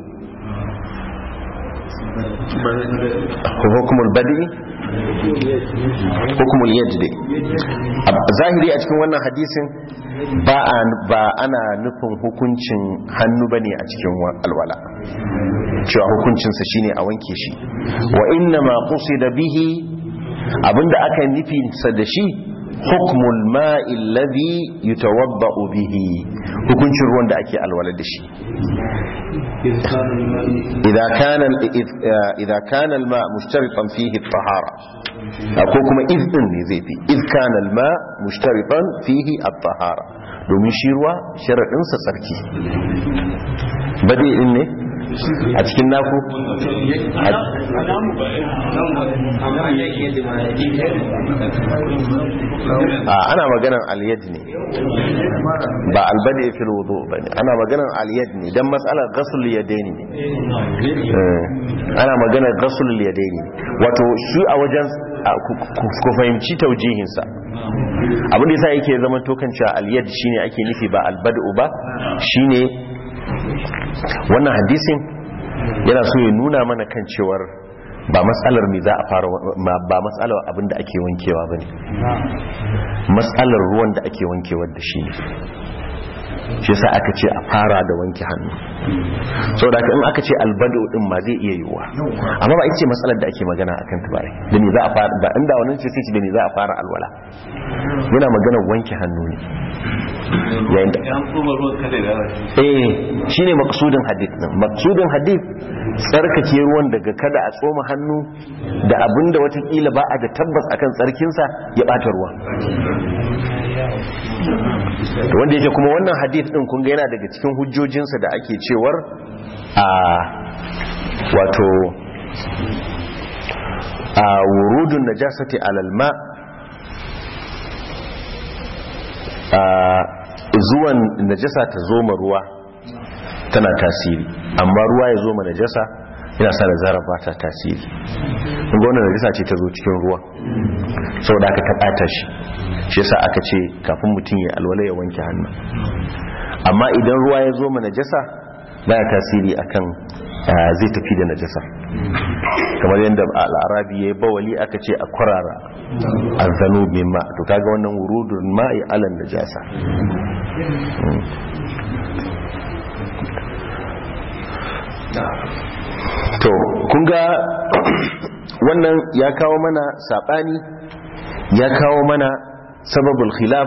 hukumul badi hukumul yadi dai A- zahiri a cikin wannan hadisin ba a- ba ana nufin hukuncin hannu bane a cikin wa- alwala cewa hukuncinsa shine a wanke shi wa inna ma qusida bihi abinda aka nufi sa da shi hukmul ma'i alladhi yutawadda'u bihi hukuncin ruwan da ake alwala da shi إذ كان الماء إذا كان ال- إذ- آه، إذا كان الماء مشترطا فيه الطهارة أقول كما إذ إني زي في إذ كان الماء مشترطا فيه الطهارة domin shi ruwa sharaɗinsa tsarki bade in ne a cikin naku a ana maganan aliyad ne ba albade fil wudu ba ne ana maganan aliyad ne don matsalar gasul yadaini ne Eh, ana maganar gasul yadaini ne wato shi a wajen a, ku- ku ku fahimci taujihinsa abin da yasa yake zama tokan cewa aliyad shine ake nufi ba albadu ba shine wannan hadisin yana so ya nuna mana kan cewar ba matsalar me za a fara ma- ba matsalar abin da ake wankewa bane matsalar ruwan da ake wankewa da shi ne shi yasa aka ce a fara da wanke hannu saboda haka in aka ce albado din ma zai iya yiwuwa amma ba ita ce matsalar da ake magana akan ta bare da me za a fara ba inda wannan ce sai ce da me za a fara alwala muna magana wanke hannu ne yayin da eh shine maqsudin hadith din maqsudin hadith tsarkake ruwan daga kada a tsoma hannu da abinda watakila ba a da tabbas akan tsarkinsa ya bata ruwan to wanda yake kuma wannan hadith din kun ga yana daga cikin hujjojinsa da ake cewar a wato a wurudun najasati alal ma a zuwan najasa ta zo ma ruwa tana tasiri amma ruwa ya zo ma najasa yana sa da zarafa ta tasiri kun ga wannan najasa ce ta zo cikin ruwa saboda aka ta bata shi shi yasa aka ce kafin mutum ya alwala ya wanke hannu amma idan ruwa ya zo ma najasa baya tasiri akan ah, zai tafi da najasa kamar yadda al'arabi ya yi bawali aka ce a kwarara azzanu min ma to kaga wannan wurudun ma'i alan najasa Mm. to kun ga wannan ya kawo mana sabani ya kawo mana sababul khilaf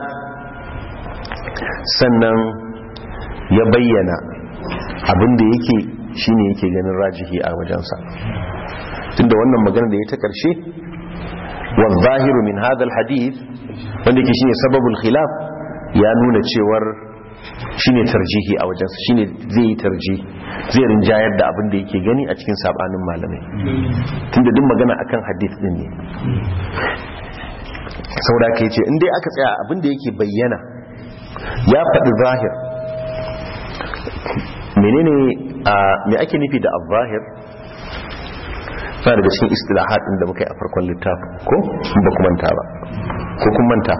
sannan ya bayyana abinda yake shine yake ganin rajihi a wajensa tunda wannan magana da ya ta karshe wa zahiru min hadha hadith wanda yake shine sababul khilaf ya nuna cewar shine tarjihi a wajensa shine zai yi tarji zai rinjayar da abin da yake gani a cikin sabanin malamai tunda duk magana akan hadith din ne saboda ka yace in dai aka tsaya abin da yake bayyana ya faɗi zahir menene a me ake nufi da al-zahir sa daga cikin istilahat din da muka yi a farkon littafin ko ba ku manta ba ko kun manta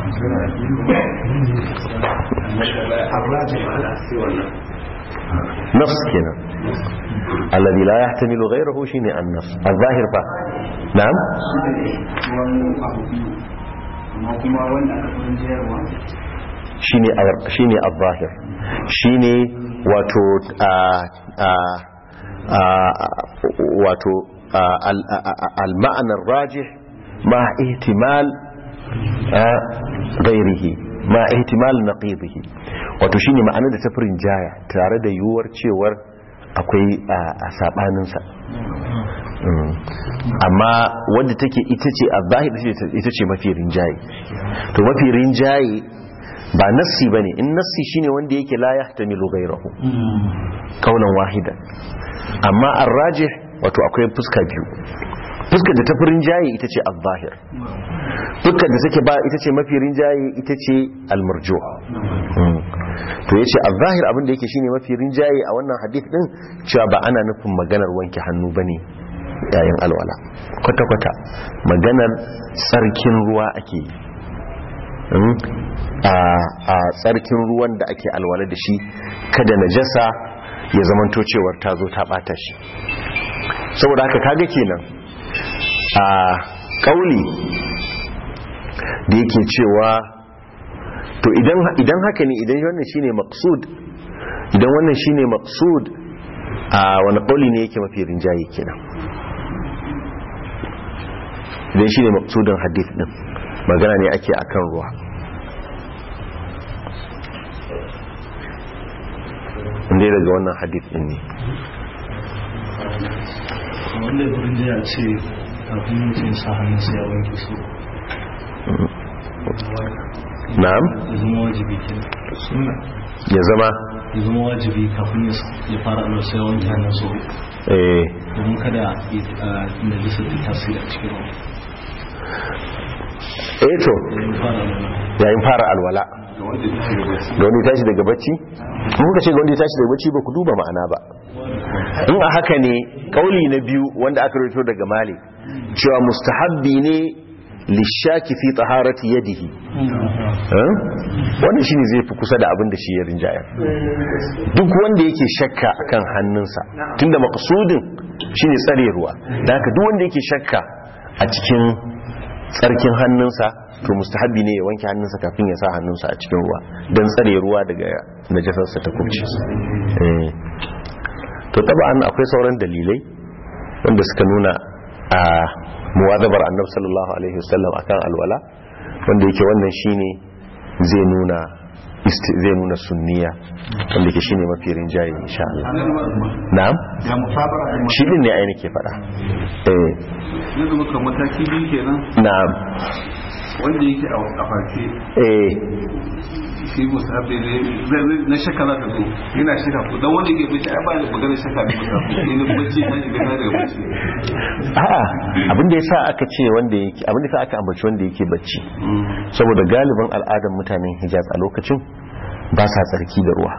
nafs kenan alladhi la yahtamilu ghayrahu shine an-nafs al-zahir fa na'am shine a- shine al-zahir shine wato a a a wato a- al- a- a- al-ma'na ar-rajih ma ihtimal a ghairihi ma ihtimal naqidihi wato shine ma'anar da tafirin jaya tare da yiwuwar cewar akwai a sabaninsa Mm. amma wadda take ita ce a zahir ita ce mafi rinjaye to mafi rinjaye ba nassi ba ne in nassi shine wanda yake la ya tamilu gairahu kaunan wahidan amma an raje wato akwai fuska biyu fuskar da tafi rinjaye ita ce a zahir fuskar da take ba ita ce mafi rinjaye ita ce almarjo to yace a zahir abin da yake shine mafi rinjaye a wannan hadith din cewa ba ana nufin maganar wanke hannu bane yayin alwala kwata-kwata maganar tsarkin ruwa ake yi Mm. a a tsarkin ruwan da ake alwala da shi kada najasa ya zamanto cewar ta zo ta bata shi saboda haka kaga kenan a kauli da yake cewa to idan idan haka ne idan wannan shine maqsud idan wannan shine maqsud a wani kauli ne yake mafi rinjaye kenan idan shine maqsudin hadith din magana ne ake akan ruwa inda daga wannan hadith din ne wanda ya furin ya ce kafin mutum sa hannun sai ya wanke su na'am ya zama wajibi kenan sunna ya zama ya zama wajibi kafin ya ya fara alwar sai ya wanke hannun su eh domin kada ya na jisa ta tasiri a cikin ruwa eh to yayin fara alwar yayin fara alwala ga wanda ya tashi daga bacci in kuka ce ga wanda ya tashi daga bacci ba ku duba ma'ana ba in a haka ne kauli na biyu wanda aka rito daga malik cewa mustahabbi ne lishaki fi taharati yadihi Eh? wannan shine zai fi kusa da abin da shi ya rinjayar duk wanda yake shakka akan hannunsa tunda maqsudin shine tsare ruwa da haka duk wanda yake shakka a cikin tsarkin hannunsa to mustahabbi ne ya wanke hannunsa kafin ya sa hannunsa a cikin ruwa don tsare ruwa daga najasarsa ta kubce Eh. to taba'an akwai sauran dalilai wanda suka nuna a muwazabar annab sallallahu alaihi wasallam akan alwala wanda yake wannan shine zai nuna isti- zai nuna sunniya wanda yake shine mafi rinjaye insha Allah na'am ga musabara da shi din ne ai nake faɗa eh yanzu muka mataki biyu kenan na'am wanda yake a a farke eh shi musabbi ne zai- zai- na shakka za ta zo yana shaka ko dan wanda yake bacci ai ba da magana shakka da musabbi ne bacci ta shiga ta daga bacci a'a abinda yasa aka ce wanda yake abinda yasa aka ambaci wanda yake bacci saboda galibin al'adar mutanen Hijaz a lokacin ba sa tsarki da ruwa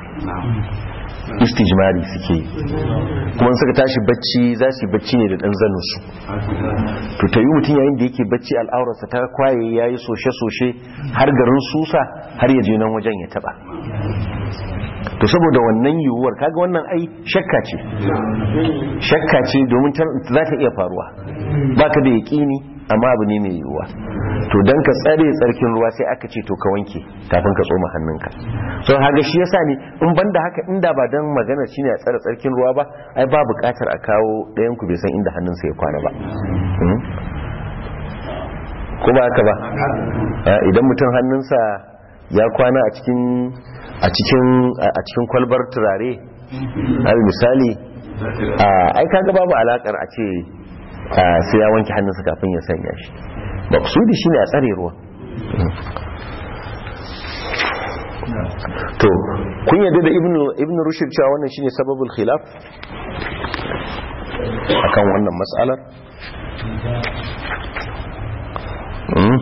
istijmari suke yi kuma in suka tashi bacci za su yi bacci ne da dan zanin su to ta yi mutum yayin da yake bacci al'aurarsa ta kwaye ya yi soshe-soshe har garin susa har ya je nan wajen ya taba to saboda wannan yiwuwar kaga wannan ai shakka ce shakka ce domin ta- za ta iya faruwa baka da yaƙini amma abu ne mai yiwuwa to don ka tsare tsarkin ruwa sai aka ce to ka wanke kafin ka tsoma hannunka so haga shi yasa ne in banda haka inda ba don magana shine a tsare tsarkin ruwa ba ai ba buƙatar a kawo ɗayan ku bai san inda hannunsa ya kwana ba Hmm? ko ba haka ba Ah, idan mutum hannunsa ya kwana a cikin a cikin a cikin kwalbar turare al misali ah, ai kaga babu alakar a ce ah, sai ya wanke hannunsa kafin ya sanya shi maksudi shine a tsare ruwa to kun yadda da ibnu ibnu rushd cewa wannan shine sababul khilaf akan wannan mas'alar Mm.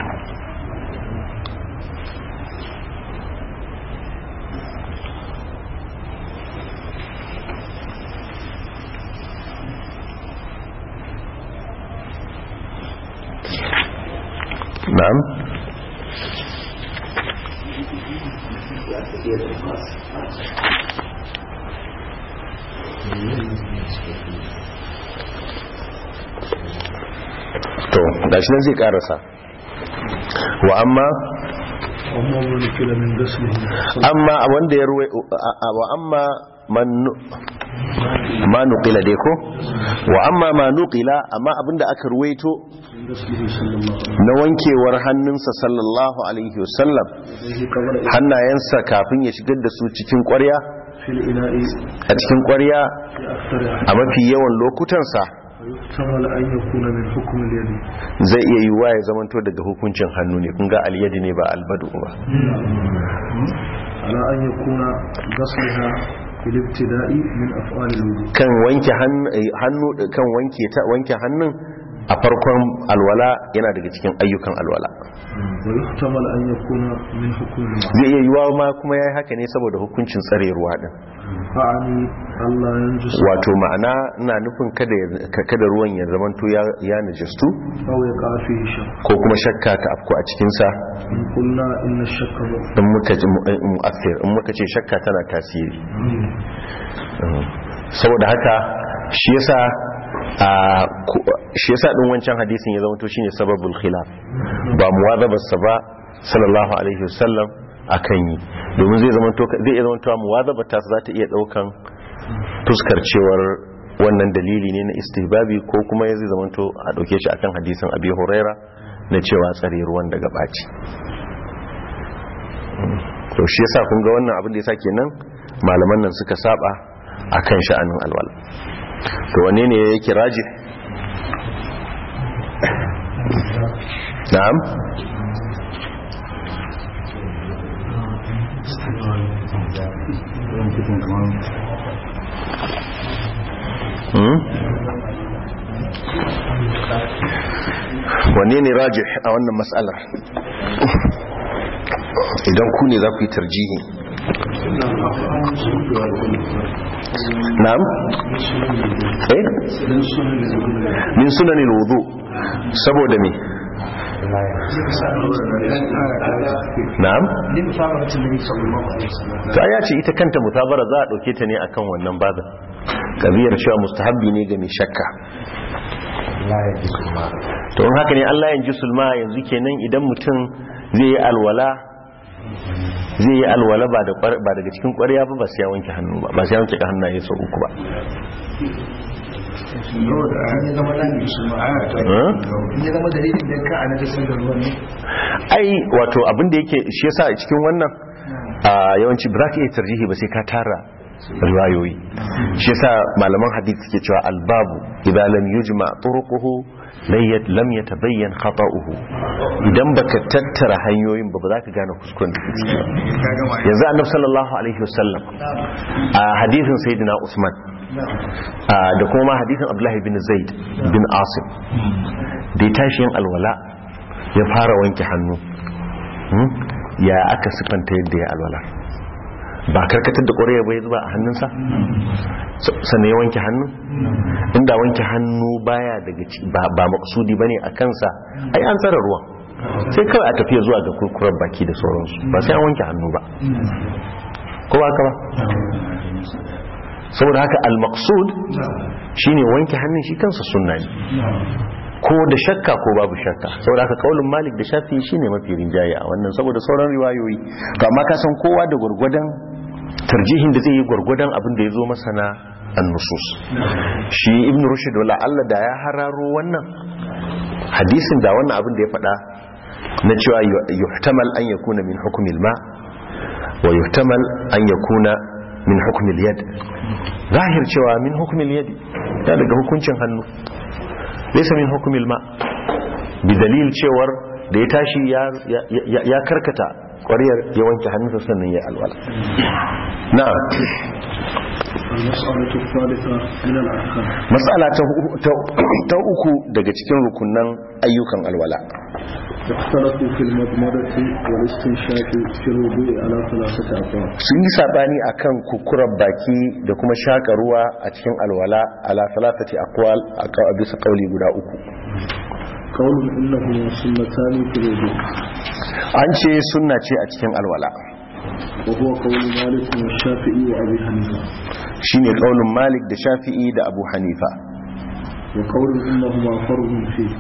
na'am to gashi nan zai karasa wa amma amma wani kila min gasli amma wanda ya ruwai wa amma man nu- ma nuqila dai ko wa amma ma nuqila amma abinda aka ruwaito min gasli sallallahu alaihi na wankewar hannunsa sallallahu alaihi wasallam alaihi qabla hannayensa kafin ya shigar da su cikin ƙwarya fil ina'i a cikin ƙwarya fi akthari a mafi yawan lokutansa yufta يحتمل أن يكون من حكم اليد zai iya yiwuwa ya zamanto daga hukuncin hannu ne kun ga alyadi ne ba albadu ba على أن يكون غسلها في الابتداء من أفعال الوضوء kan wanke hannu eh, hannu kan wanke ta wanke hannun a farkon alwala yana daga cikin ayyukan alwala ويحتمل أن يكون من حكم الماء zai iya yiwuwa ma kuma yayi haka ne saboda hukuncin tsare ruwa din أعني ألا ينجس wato ma'ana ina nufin kada ya- ka- kada ruwan ya zamanto ya ya najistu أو يقع فيه شك ko kuma shakka ta afko a cikin sa إن قلنا إن الشك in muka ji mu- in mu'assir in muka ce shakka tana tasiri Mm. saboda haka shi yasa a ku- shi yasa din wancan hadisin ya zama to shine sababul khilaf ba muwazabar sa ba sallallahu alaihi wasallam akan yi domin zai zama to zai iya zama to muwazabar ta za ta iya daukan fuskar cewar wannan dalili ne na istihbabi ko kuma ya zai zama to a dauke shi akan hadisin abi huraira na cewa tsare ruwan daga baci to shi yasa kun ga wannan abin da yasa kenan malaman nan suka saba akan sha'anin alwala to wane ne yake raji na'am hmm? wane ne raji a wannan matsalar idan ku ne za ku yi tarjihi na'am eh min sunanil wudu saboda me na'am ta ya ce ita kanta mutabara za a dauke ta ne akan wannan bazan kabiyar cewa mustahabbi ne ga mai shakka to in haka ne Allah yanji sulma yanzu kenan idan mutum zai yi alwala zai yi alwala ba da kwar- ba daga cikin ƙwarya ba ba sai ya wanke hannu ba ba sai ya wanke hannaye sau uku ba Huh? ya zama dalilin da ka a najasar da ruwan ne ai wato abin da yake shi yasa a cikin wannan a yawanci ba za ka iya tarjihi ba sai ka tara riwayoyi shi yasa malaman hadith suke cewa albabu idan lam yujma turuquhu layyat lam yatabayyan khata'uhu idan baka tattara hanyoyin ba ba za ka gane kuskuren da ke ciki ba yanzu annabi sallallahu alaihi wasallam a hadithin sayyidina usman a, da kuma hadithin abdullahi bin zaid bin asim da ya tashi yin alwala ya fara wanke hannu Hmm? ya aka siffanta yadda ya alwala ba karkatar da ƙwarya bai zuba a hannunsa S- sannan ya wanke hannu inda wanke hannu baya daga ci- ba ba maksudi bane a kansa ai an tsara ruwan sai kawai a tafiya zuwa ga kurkurar baki da sauransu ba sai an wanke hannu ba ko ba haka ba saboda haka al-maqsud shine wanke hannun shi kansa sunna ne ko da shakka ko babu shakka saboda haka kaulin malik da shafi shine mafi rinjaye a wannan saboda sauran riwayoyi to amma ka san kowa da gurgurdan tarjihin da zai yi gurgurdan abin da ya zo masa na annusus shi ibn rushd wala Allah da ya hararo wannan hadisin da wannan abin da ya faɗa na cewa yuhtamal an yakuna min hukmil ma wa yuhtamal an yakuna min hukmil yad zahir cewa min hukmil yad ya daga hukuncin hannu laysa min hukmil ma bi dalil cewar da ya tashi ya ya karkata ƙwariyar ya wanke hannunsa sannan ya alwala na'am المسألة الثالثة من الأحكام matsala ta hu- ta- ta uku daga cikin rukunan ayyukan alwala اختلفوا في المضمضة والاستنشاق في الوضوء على ثلاثة أقوال sun yi sabani akan kukurar baki da kuma shaka ruwa a cikin alwala ala salatati aqwal a ka- a bisa kauli guda uku قول إنهما سنتان في الوضوء an ce sunna ce a cikin alwala وهو قول مالك والشافعي وأبي حنيفة shine kaulin malik da shafi'i da abu hanifa وقول إنهما فرض فيه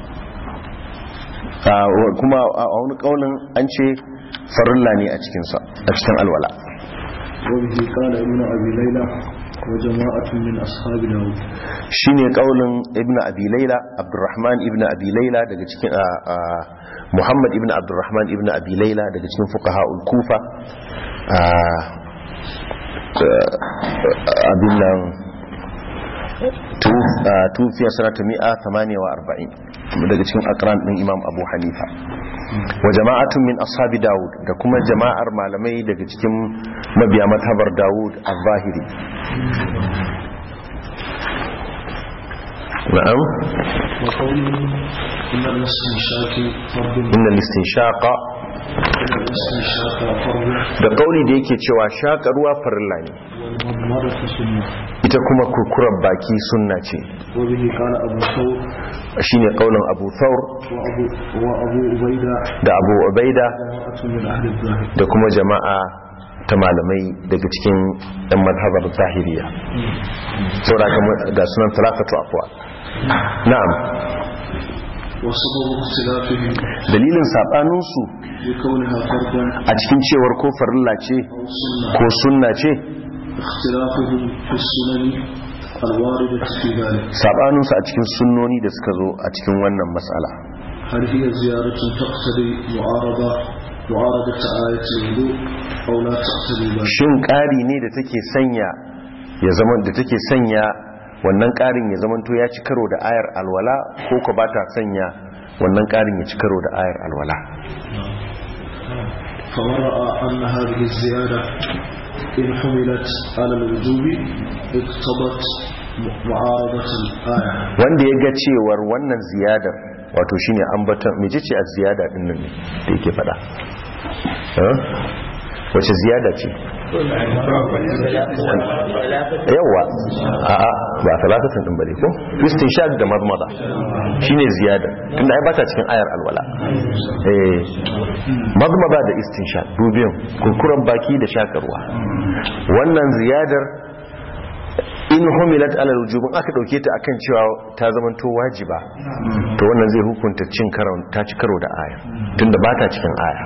Ah, wa- kuma a a wani kaulin an ce farilla ne a cikinsa a cikin alwala وبه قال ابن أبي ليلى وجماعة من أصحاب داود shine kaulin ibnu abi laila abdurrahman ibnu abi laila daga cikin ah, ah, muhammad ibnu abdurrahman ibnu abi laila daga cikin fuqaha'ul kufa ah, ah, abin nan tufiya sanata mi'a 48 daga cikin akran din imam abu hanifa wa jama'atun min ashabi dawud da kuma jama'ar malamai daga cikin mabiya matabar dawud al-zahiri na'am وقوله إن الاستنشاق فرض inna listinshaqa إن الاستنشاق فرض da kauli da yake cewa shaka ruwa farilla ne والمضمضة سنة ita kuma kurkurar baki sunna ce وبه قال أبو ثور shine kaulin abu thawr وأبو, وأبو عبيدة da abu ubaida جماعة من أهل الظاهر da kuma jama'a ta malamai daga cikin yan mazhabar zahiriya saboda kamar ga sunan talafatu afwa na'am وسبب اختلافهم dalilin sabaninsu بكونها فرضا a cikin cewar ko farilla ce أو سنة ko sunna ce اختلافهم في السنن الواردة في ذلك sabaninsu a cikin sunnoni da suka zo a cikin wannan matsala هل هي زيارة تقتضي معارضة معارضة آية الوضوء أو لا تقتضي ذلك shin ƙari ne da take sanya ya zama da take sanya wannan ƙarin ya zamanto ya ci karo da ayar alwala ko ko ba ta sanya wannan ƙarin ya ci karo da ayar alwala فمن رأى أن هذه الزيادة إن حملت على الوجوب اقتضت معارضة الآية wanda ya ga cewar wannan ziyadar wato shine ambaton mece ce a ziyada din nan ne da yake fada Eh? wace ziyada ce yawa a'a ba talatatin din bane ko istinshaq da madmada shine ziyada tunda ai bata cikin ayar alwala eh madmada da istinshaq dubiyan kurkuran baki da shakarwa wannan ziyadar in humilat alal wujubin aka dauke ta akan cewa ta zamanto wajiba to wannan zai hukunta cin karo ta ci karo da aya tunda ba ta cikin aya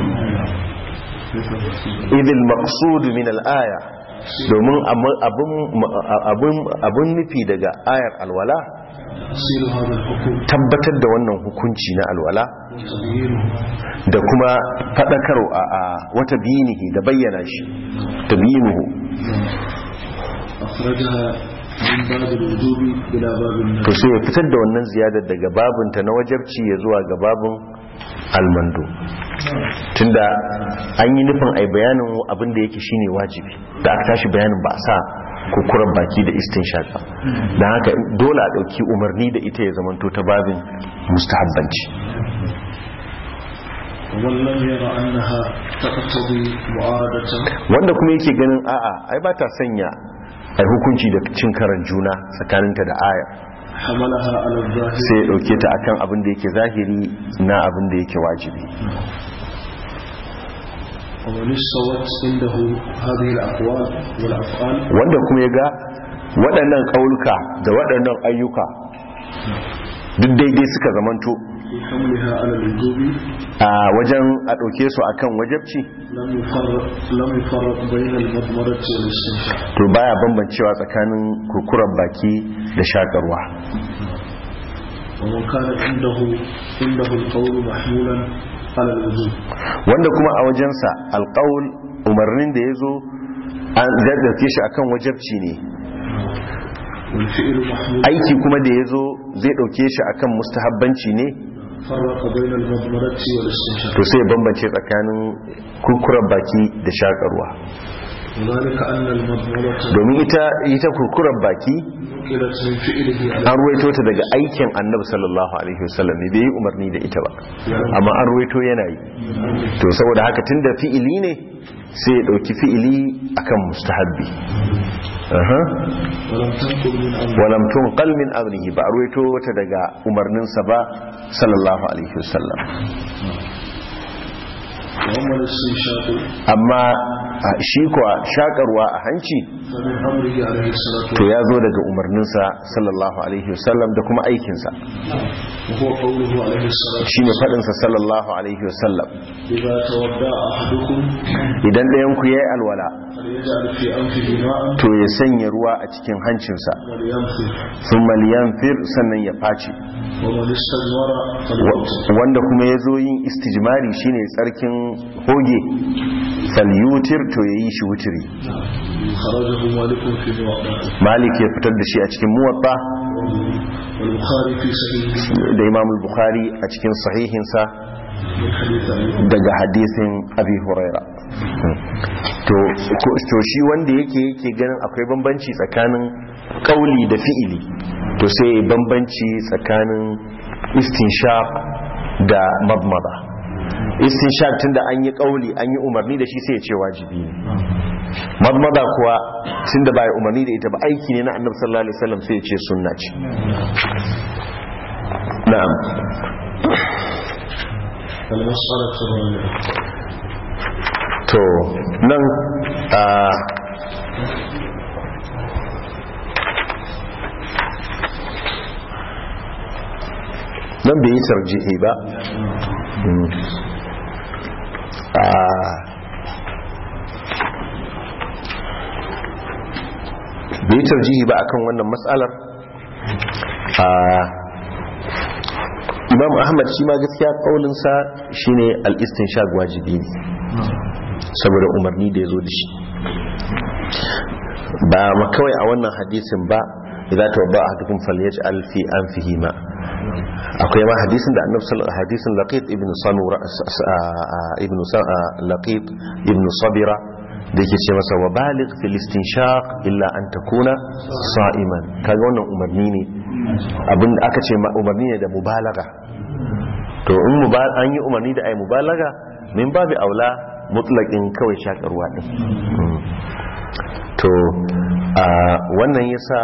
idil maqsud min al aya domin abun abun abun nufi daga ayar alwala تفسير هذا الحكم tabbatar da wannan hukunci na alwala وتبيينه da kuma fadakar a a wata binihi da bayyana shi tabinuhu أخرجها من باب الوجوب إلى باب to النفي sai ya fitar da wannan ziyadar daga babinta na wajabci ya zuwa ga babin almando tunda an yi nufin ai bayanin abin da yake shine wajibi da aka tashi bayanin ba a sa kukuran baki da istin shaka don haka dole a ɗauki umarni da ita ya zamanto ta babin mustahabbanci ومن لم ير أنها تقتضي معارضة wanda kuma yake ganin a'a ai ba ta sanya ai hukunci da cin karan juna tsakaninta da aya حملها على الظاهر sai ya ɗauke ta akan abin da yake zahiri na abin da yake wajibi ومن استوت عنده هذه الأقوال والأفعال wanda kuma ya ga waɗannan ƙauluka da waɗannan ayyuka duk daidai suka zamanto في حملها على الوجوب a wajen a ɗauke su akan wajabci لم يفرق لم يفرق بين المضمرة والاستنشاق to baya bambancewa tsakanin kurkuren baki da shakarwa ومن كان عنده عنده القول محمولا على الوجوب wanda kuma a wajensa alƙawul umarnin da ya zo an zai ɗauke shi akan wajabci ne والفعل محمول aiki kuma da ya zo zai ɗauke shi akan mustahabbanci ne فرق بين المضمرة والاستنشاق to sai ya bambance tsakanin kurkuren baki da shakarwa وذلك أن المضمرة domin ita ita kurkuren baki نقلت من فعله على an ruwaito ta daga aikin annabi sallallahu alaihi wasallam ne bai yi umarni da ita ba amma an ruwaito yana yi to saboda haka tunda fi'ili ne sai ya dauki fi'ili akan mustahabbi aha ولم تنقل من أمر walam tunqal min amrihi ba a ruwaito ta daga umarninsa ba sallallahu alaihi wasallam وأما الاستنشاق amma a shi kuwa shakarwa a hanci فمن أمره عليه الصلاة to ya zo daga umarninsa sallallahu alaihi wasallam da kuma aikinsa وهو قوله عليه الصلاة shine faɗinsa sallallahu alaihi wasallam إذا تودع أحدكم idan ɗayanku ya yi alwala فليجعل في أنفه ماء to ya sanya ruwa a cikin hancinsa ولينفذ sun maliyanfir sannan ya face ومن استجمر Wa- فليوت wanda kuma ya zo yin istijmari shine tsarkin hoge falyutir to yayi shi wutiri خرجه مالك في موضع malik ya fitar da shi a cikin muwatta والبخاري في صحيحه da imam al-bukhari a cikin sahihinsa من حديث أبي daga hadisin abi huraira to ko- to shi wanda yake yake ganin akwai bambanci tsakanin kauli da fi'ili to sai ya bambanci tsakanin istinshaq da madmada istinshaq tunda an yi kauli an yi umarni da shi sai ya ce wajibi ne madmada kuwa tunda ba ya umarni da ita ba aiki ne na annabi sallallahu alaihi wasallam sai ya ce sunna ce na'am المسألة الرابعة to nan a nan bai yi tarjihi ba Mm. a bai yi tarjihi ba akan wannan matsalar a imam ahmad shi ma gaskiya kaulinsa shine al-istinshaq wajibi ne saboda umarni da ya zo da shi ba ma kawai a wannan hadisin ba idza tawadda ahadukum falyaj'al fi anfihi ma akwai ma hadisin da annabi sallallahu hadisin laqit ibn sanura ibn laqit ibn sabira da yake ce masa wa baligh fil istinshaq illa an takuna sa'iman kaga wannan umarni ne abin da aka ce ma umarni ne da mubalaga to in muba- an yi umarni da ai mubalaga min babu aula mutlaƙin kawai shakarwa ɗin to a wannan yasa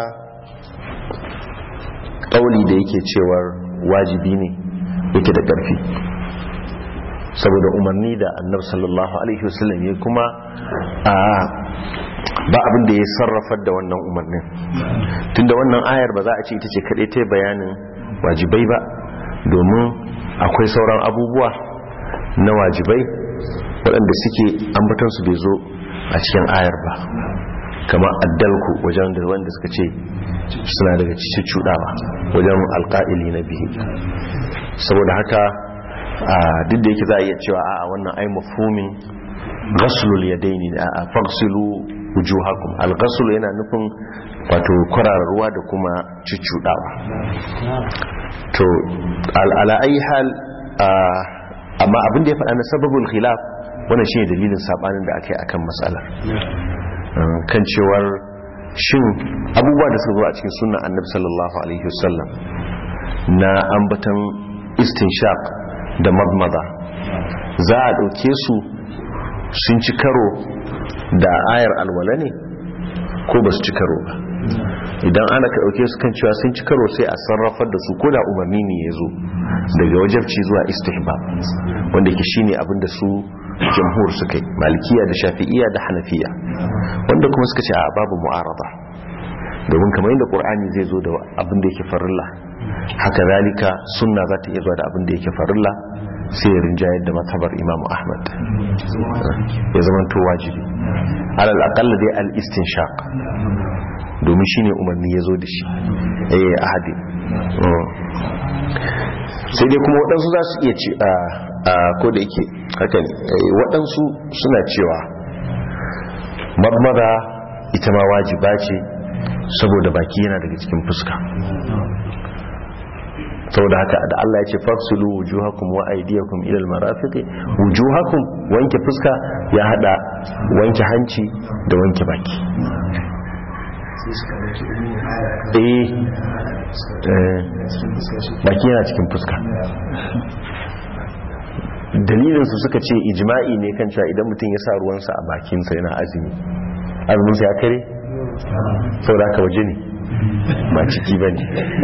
ƙauli da yake cewar wajibi ne yake da ƙarfi saboda umarni da annab sallallahu alaihi wasallam ya kuma a ba abin da ya sarrafar da wannan umarnin tunda wannan ayar ba za a ce ita ce kaɗai ta bayanin wajibai ba domin akwai sauran abubuwa na wajibai waɗanda suke ambatansu bai zo a cikin ayar ba kamar addalku wajen da wanda suka ce suna daga cikin cudawa wajen alƙa'ili na bihi saboda haka a duk da yake za a iya cewa a wannan ai mafhumin ghaslul yadaini a fagsilu wujuhakum al-ghasl yana nufin wato kwararar ruwa da kuma cuccudawa to ala ayi hal amma abin da ya faɗa na sababul khilaf wannan shine dalilin sabanin da aka yi akan matsalar kan cewar shin abubuwa da suka zo a cikin sunnan annabi sallallahu alaihi wasallam na ambatan istinshaq da madmada za a ɗauke su sun ci karo da ayar alwala ne ko ba su ci karo ba idan ana ka ɗauke su kan cewa sun ci karo sai a sarrafar da su ko da umarni ne ya zo daga wajabci zuwa istihbab wanda ke shine abin da su jamhur suka yi malikiya da shafi'iya da hanafiya wanda kuma suka ce a babu mu'arada domin kamar yadda qur'ani zai zo da abin da yake farilla haka zalika sunna za ta iya zuwa da abin da yake farilla sai ya rinjayar da matabar imam ahmad ya zama to wajibi alal aqalla dai al istinshaq domin shine umarni ya zo da shi eh ahadi sai dai kuma waɗansu za su iya ce a ko da yake haka ne waɗansu suna cewa marmara ita ma wajiba ce saboda baki yana daga cikin fuska saboda haka da Allah ya ce faksulu wujuhakum wa aydiyakum ila almarafiqi wujuhakum wanke fuska ya hada wanke hanci da wanke baki eh baki yana cikin fuska dalilinsu suka ce ijma'i ne kan cewa idan mutum ya sa ruwansa a bakinsa yana azumi azuminsa ya kare sau da aka waje ne ba ciki ba ne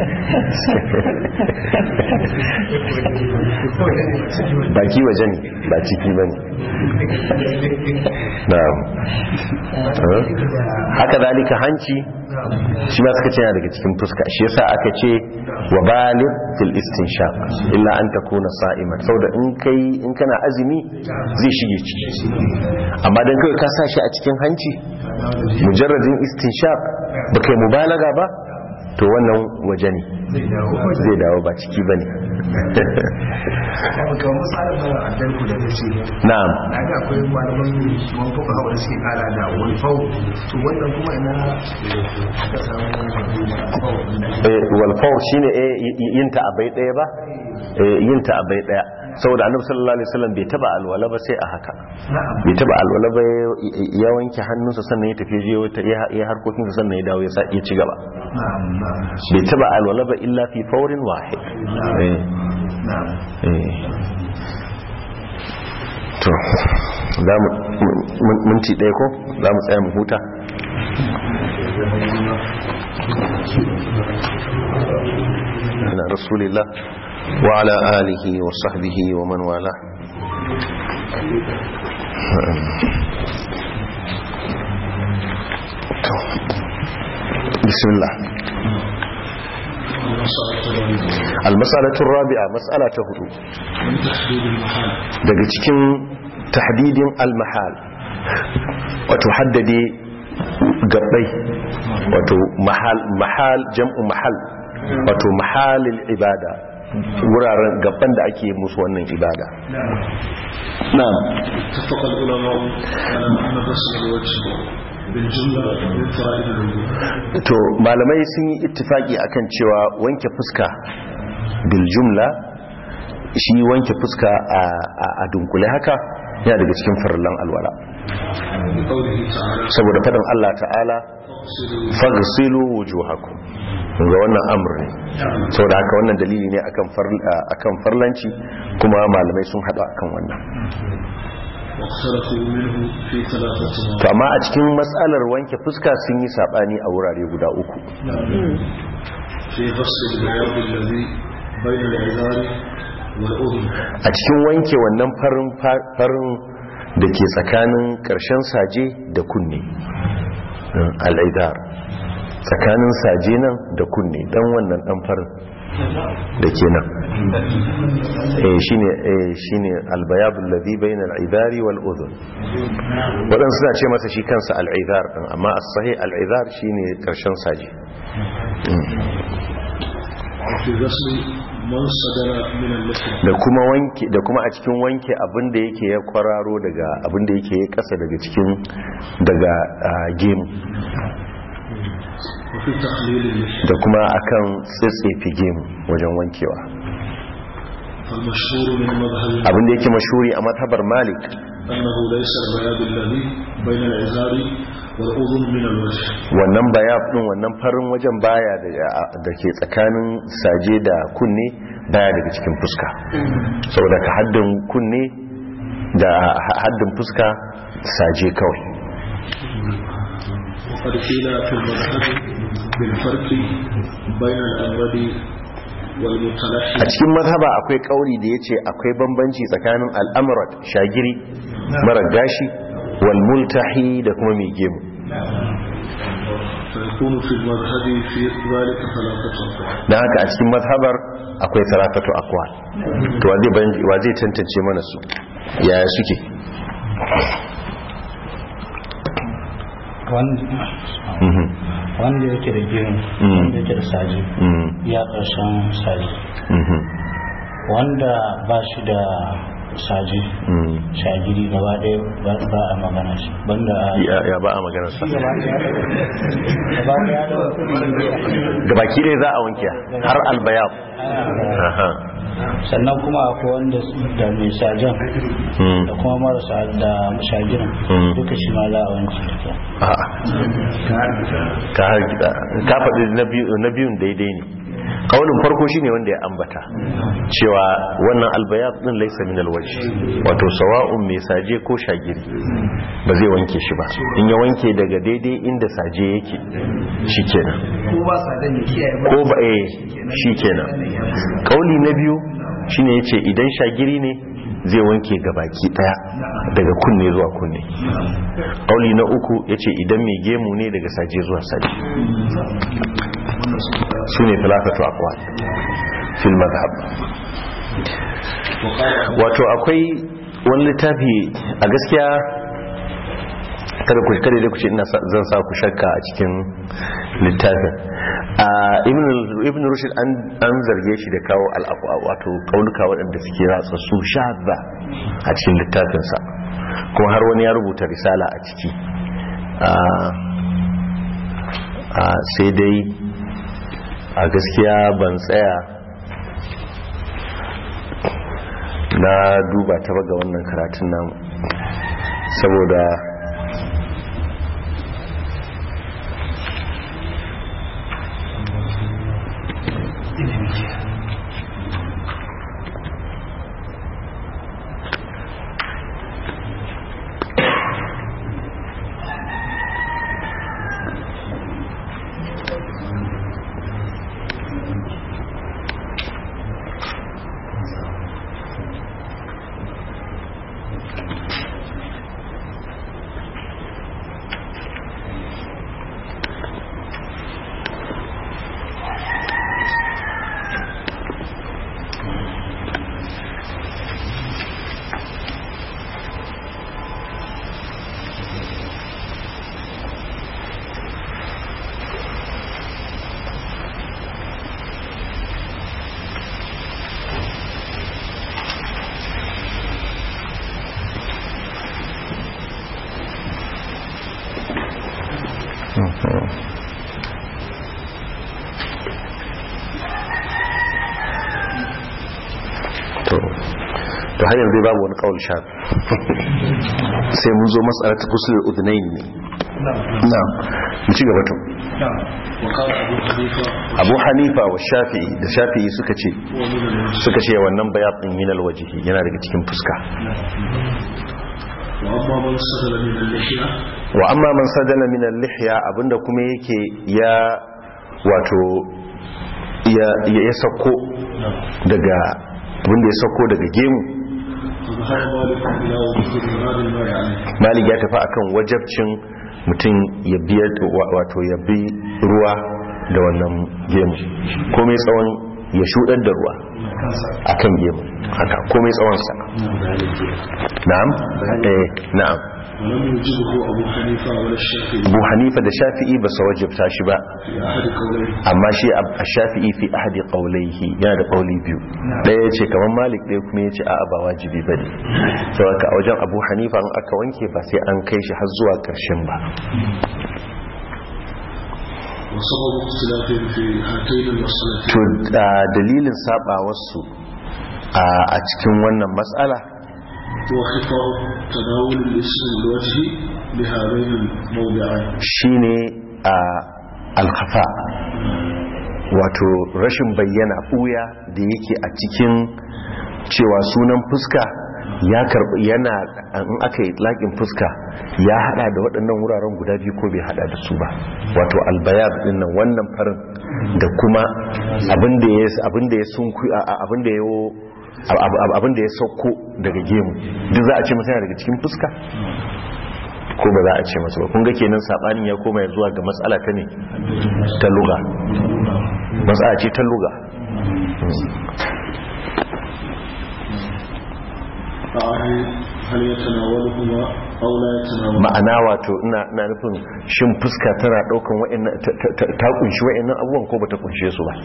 baki waje ne ba ciki ba ne haka zalika hanci shi ma suka ce yana daga cikin fuska shi yasa aka ce wa baligh fil istinshaq illa an takuna sa'iman saboda in kai in kana azumi zai shige ciki amma dan kai ka sa shi a cikin hanci mujarradin istinshaq ba kai mubalaga ba to wannan waje ne zai dawo ba ciki ba ne ga misalin mara addarku da kace na'am na ga akwai malaman man fuka hawa da suke kara da wani fau to wannan kuma ina aka samu fau Eh, walfawar shine eh, y- y- yin ta a bai daya ba Eh, yin ta a bai daya saboda annabi sallallahu alaihi wasallam bai taba alwala ba sai a haka na'am bai taba alwala ba ya- ya wanke hannunsa sannan ya tafi je wata ya ya harkokin sa sannan ya dawo ya sa ya ci gaba na'am na'am bai taba alwala ba illa fi fawrin wahid eh na'am eh to za mu mun- minti ɗaya ko za mu tsaya mu huta على رسول الله وعلى آله وصحبه ومن والاه بسم الله المسألة الرابعة مسألة هدو daga cikin tahdidin al-mahal wato haddade gabbai wato mahal mahal jam'u mahal wato mahalil ibada wuraren gaban da ake musu wannan ibada na'am اتفق العلماء على أن غسل الوجه بالجملة من فرائض الوضوء to malamai sun yi ittifaki akan cewa wanke fuska bil jumla shi wanke fuska a a- a dunkule haka yana daga cikin farillan alwala بقوله تعالى saboda fadin Allah ta'ala اغسلوا faghsilu wujuhakum ga wannan amr ne saboda haka wannan dalili ne akan farl- akan farlanci kuma malamai sun hada akan wannan واختلفوا منه في ثلاثة to مواضع amma a cikin matsalar wanke fuska sun yi sabani a wurare guda uku في غسل البياض الذي بين العذار والأذن a cikin wanke wannan farin farin da ke tsakanin ƙarshen saje da kunne al'idar tsakanin saje nan da kunne dan wannan dan farin da ke nan eh shine eh shine albayabul ladhi bayna al'idari wal udhun wadan suna ce masa shi kansa al'idar din amma as-sahih al'idar shine ƙarshen saje وفي غسل من صدر من اللحم da kuma wanke da kuma a cikin wanke abin da yake ya kwararo daga abin da yake ya kasa daga cikin daga ah, gemu وفي تخليل اللحم da kuma akan tsitsefe gemu wajen wankewa فالمشهور من مذهب abin da yake mashuri a matabar malik أنه ليس البياض الذي بين العذار والأذن من الوجه wannan bayaf din wannan farin wajen baya da da ke tsakanin saje da kunne baya daga cikin fuska saboda ka haddin kunne da ha- haddin fuska saje kawai وقد قيل في المذهب بالفرق بين الأمرد والمتلحم a cikin mazhaba akwai kauri da yace akwai bambanci tsakanin al'amrat shagiri mara gashi wal multahi da kuma mai gemu فيكون في المذهب في ذلك ثلاثة أقوال dan haka a cikin mazhabar akwai sarakatu aqwal to wa zai ban- wa zai tantance mana su yaya suke wanda Mhm. wanda yake da gemu Mm. wanda yake da saji Mhm. ya ƙarshen saji Mhm. wanda ba shi da saji Mhm. shagiri gaba ɗaya ba ba a magana shi banda a ya ya ba a maganar sa gaba ɗaya da da baki dai za a wanke har albayab aha sannan kuma akwai wanda su- da mai sajan Mhm. da kuma marasa da shagirin Mm. duka shi ma za a wanke duka A'a. ka hargitsa ka faɗi na biyu- na biyun daidai ne kaunin farko shine wanda ya ambata cewa wannan albayat din laisa min alwajh wato sawa'un mai saje ko shagiri ba zai wanke shi ba in ya wanke daga daidai inda saje yake shikenan ko ba sa dan ya kiyaye ba ko ba eh shikenan kauli na biyu shine yace idan shagiri ne zai wanke gabaki daya daga kunne zuwa kunne kauli na uku yace idan mai gemu ne daga saje zuwa saje su ne talafatu aqwal fil madhhab wato akwai wani littafi a gaskiya kada ku kada dai ku ce ina sa- zan sa ku shakka a cikin littafin a ibn ibn rushd an an zarge shi da kawo al'aqwa wato kauluka waɗanda suke ratsa su shadda a cikin littafinsa kuma har wani ya rubuta risala a ciki a sai dai a gaskiya ban tsaya na duba ta ga wannan karatun namu saboda to har yanzu babu wani kawul sha sai mun zo matsalar ta kusurin udunayin ne na mu ci gaba to abu hanifa wa shafi'i da shafi'i suka ce suka ce wannan bayatun minal wajihi yana daga cikin fuska wa amma man sadala min al-lihya abinda kuma yake ya wato ya ya sako daga abinda ya sako daga gemu malik ya tafi akan wajabcin mutum ya biya wato ya bi ruwa da wannan gemu komai tsawon ya shudar da ruwa akan gemu haka komai tsawonsa na'am eh na'am abu hanifa da shafi'i ba su wajabta shi ba amma shi a shafi'i fi ahadi qaulaihi yana da qauli biyu daya yace kamar malik ɗaya kuma yace a'a ba wajibi bane saboda a wajen abu hanifa in aka wanke ba sai an kai shi har zuwa ƙarshen ba to dalilin sabawarsu a cikin wannan matsala وخطأ تداول الاسم الوجه بهذين الموضعين shine a alkhafa wato rashin bayyana ɓuya da yake a cikin cewa sunan fuska ya karbi yana in aka yi laƙin fuska ya hada da waɗannan wuraren guda biyu ko bai hada da su ba wato albayab din nan wannan farin da kuma abinda ya abinda ya sunku abinda ya abin da ya sauko daga gemu duk za a ce masa daga cikin fuska ko ba za a ce masa ba kun ga kenan sabanin ya koma zuwa ga matsala ta ne ta luga matsala ce ta luga ma'ana wato ina nufin shin fuska tana daukan wa'annan ta kunshi wa'annan abubuwan ko ba ta kunshe su ba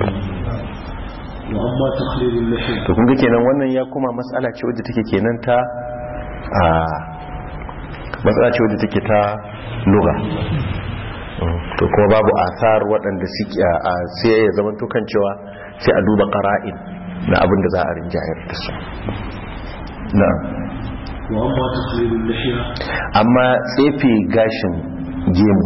to kun ga kenan wannan ya kuma matsala ce wadda take kenan ta a matsala ce wadda take ta lura to kuma babu asar waɗanda suke a sai ya zama tukan cewa sai a duba ƙara'in na abin da za a rinjayar da su na amma tsefe gashin gemu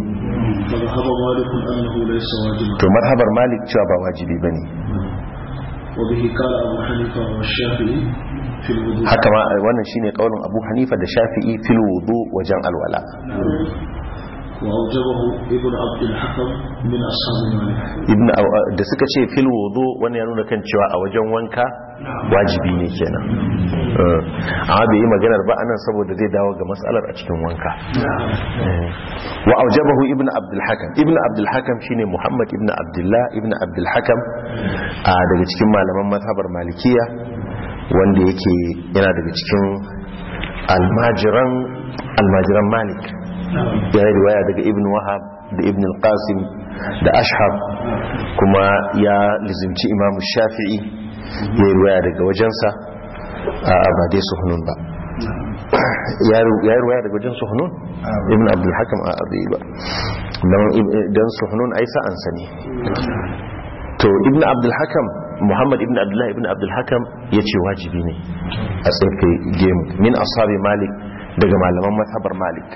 to marhabar malik cewa ba wajibi ba ne وبه قال أبو حنيفة والشافعي في الوضوء haka ma wannan shine kaulin Abu Hanifa da Shafi'i fil wudu wajen alwala وأوجبه ابن عبد الحكم من أصحاب مالك ibn da suka ce fil wudu wannan ya nuna kan cewa a wajen wanka wajibi ne kenan Eh, amma bai yi maganar ba anan saboda zai dawo ga matsalar a cikin wanka Eh, wa aujabahu ibn abdul hakam ibn abdul hakam shine muhammad ibn abdullah ibn abdul hakam a daga cikin malaman mazhabar malikiya wanda yake yana daga cikin almajiran almajiran malik ya yi riwaya daga ibn wahab da ibn al-qasim da ashab kuma ya lizimci imamu shafi'i ya yi riwaya daga wajensa a ba dai suhunun ba ya yi riwaya daga wajen suhunun ibn abdul hakam a abu ba don suhunun ai sa'ansa ne to ibn abdul hakam muhammad ibn abdullahi ibn abdul hakam ya ce wajibi ne a tsaye gemu min asabi malik daga malaman mazhabar malik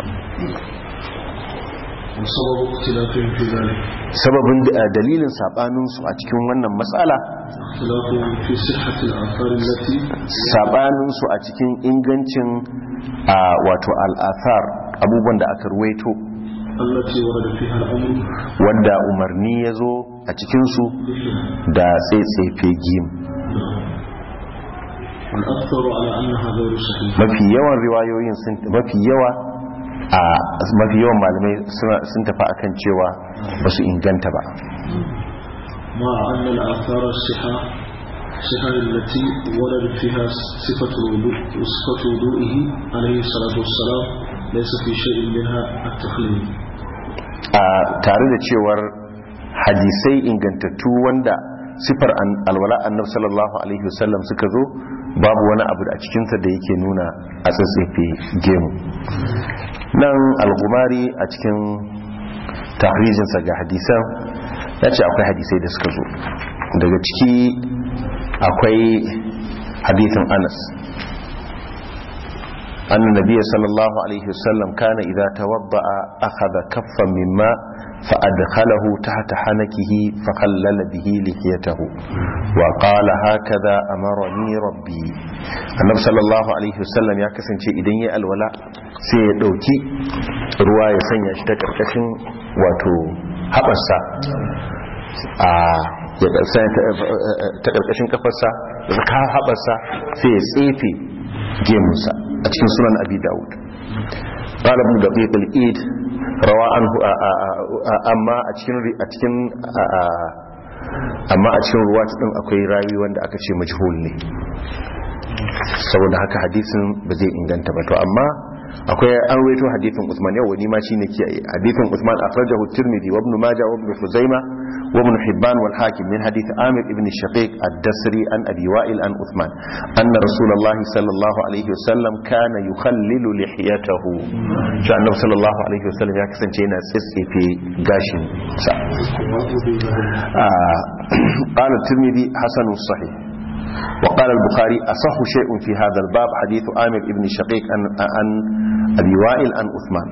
وسبب اختلافهم في ذلك sababin da- dalilin sabaninsu a cikin wannan matsala اختلافهم في صحة الآثار التي sabaninsu a cikin ingancin a wato al'athar abubuwan da aka ruwaito التي ورد فيها الأمر wanda umarni ya zo a cikinsu da tsaitsefe gim والأكثر على أنها غير صحيحة mafi yawan riwayoyin sun mafi yawa a mafi yawan malamai suna- sun tafi akan cewa ba su inganta ba مع أن الآثار الصحة صحة التي ورد فيها صفة الوضوء وصفة وضوئه عليه الصلاة والسلام ليس في شيء منها التخليل a tare da cewar hadisai ingantattu wanda sifar an- alwala annabi sallallahu alaihi wasallam suka zo babu wani abu a cikinsa da yake nuna a tsatsefe gemu nan al-gumari a cikin tahrijinsa ga hadisan ya ce akwai hadisai da suka zo daga ciki akwai hadithin anas أن النبي صلى الله عليه وسلم كان إذا توضأ أخذ كفا من ماء فأدخله تحت حنكه فخلل به لحيته وقال هكذا أمرني ربي النبي صلى الله عليه وسلم ya kasance idan ya alwala sai ya dauki ruwa ya sanya shi ta karkashin wato haɓarsa a ya sanya ta karkashin kafarsa ya ka haɓarsa sai ya tsefe gemunsa a cikin sunan abi dawud قال ابن دقيق الإيد روى عنه أما أتكين أتكين amma a cikin ruwa din akwai rawi wanda aka ce majhul ne saboda haka hadisin ba zai inganta ba to amma akwai an waito hadisin Usman yau wani ma shine kiyaye hadisin Usman akhrajahu Tirmidhi wa Ibn Majah wa Ibn Khuzaimah wa Ibn Hibban wal Hakim min hadith Amir ibn Shaqiq ad-Dasri an Abi Wa'il an Uthman anna Rasulullah sallallahu alaihi wasallam kana yukhallilu lihiyatahu shi annabi sallallahu alaihi wasallam ya kasance yana tsitsefe gashin sa قال الترمذي حسن صحيح وقال البخاري أصح شيء في هذا الباب حديث آمر ابن شقيق عن, عن أبي وائل عن أثمان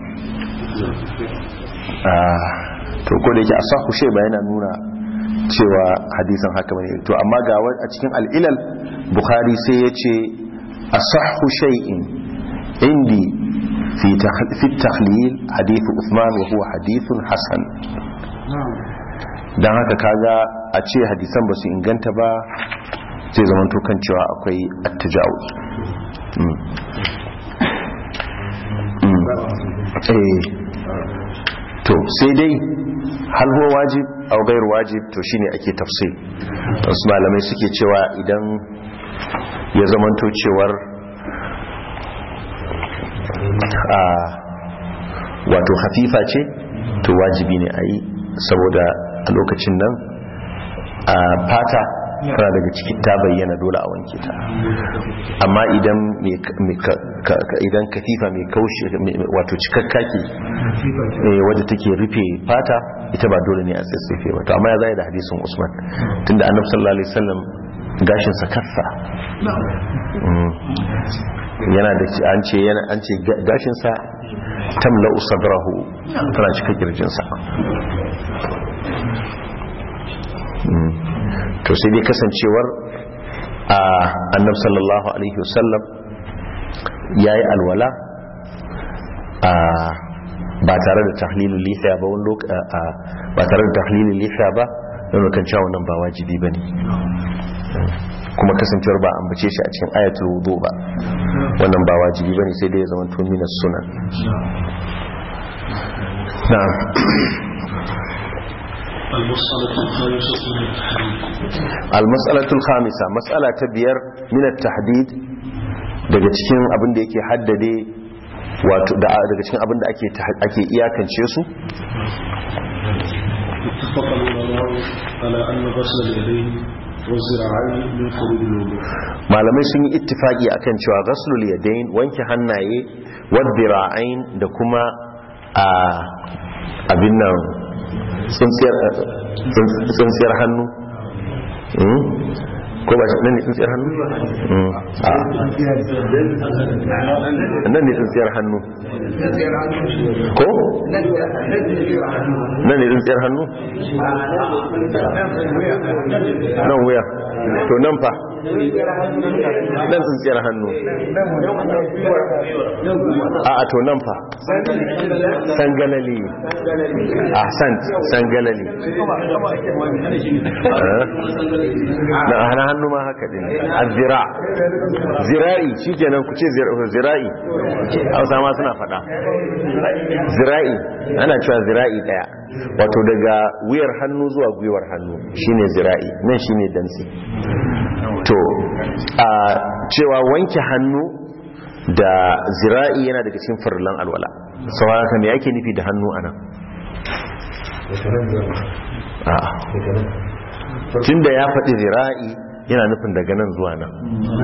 to ko da yake asahu shay ba yana nuna cewa hadisin haka bane to amma ga a cikin al-ilal bukhari sai yace asahu shay'in indi fi fi takhlil hadith uthman wa huwa hadithun hasan dan haka kaga a ce hadisan ba su inganta ba zai zama kan cewa akwai attajawuz to sai dai hal huwa wajib aw ghairu wajib to shine ake tafsir wasu malamai suke cewa idan ya zamanto cewar a wato hafifa ce to wajibi ne a yi saboda a lokacin nan a fata tana daga cikin ta bayyana dole a wanke ta amma idan idan katifa mai kaushe wato cikakka ke wadda take rufe fata ita ba dole ne a tsatsefe ba to amma ya zai da hadisin usman tunda annabi sallallahu alaihi wasallam gashin sa kassa yana da an ce yana an ce gashin sa tamla usadrahu tana cika kirjin sa to sai dai kasancewar a annab sallallahu alaihi wasallam ya yi alwala ba tare da tahlilin lifiya ba wani ba tare da tahlilin lifiya ba don kan cewa wannan ba wajibi ba ne kuma kasancewar ba an bace shi a cikin ayatul wudu ba wannan ba wajibi ba ne sai dai ya zama tumina sunan na'am المسألة الخامسة من التحديد المسألة الخامسة مسألة بير من التحديد daga cikin abin da yake haddade wato da daga cikin abin da ake ake iyakance su اتفق العلماء على أن غسل اليدين والذراعين من فروض الوضوء malamai sun yi ittifaki akan cewa ghaslul yadayn wanke hannaye wadhira'ain da kuma a abin nan tsintsiyar tsintsiyar hannu Hmm? ko ba nan ne tsintsiyar hannu Hmm. a nan ne tsintsiyar hannu ko nan ne tsintsiyar hannu nan wuya to nan fa nan tsintsiyar hannu a a to nan fa sangalali a sant sangalali Eh? na hana hannu ma haka din a zira zira'i shi kenan ku ce zira- zira'i hausa ma suna fada zira'i ana cewa zira'i daya wato daga wuyar hannu zuwa gwiwar hannu shine zira'i nan shine dantse to a cewa wanke hannu da zira'i yana daga cikin farlan alwala sau haka me yake nufi da hannu anan a'a tunda ya faɗi zira'i yana nufin daga nan zuwa nan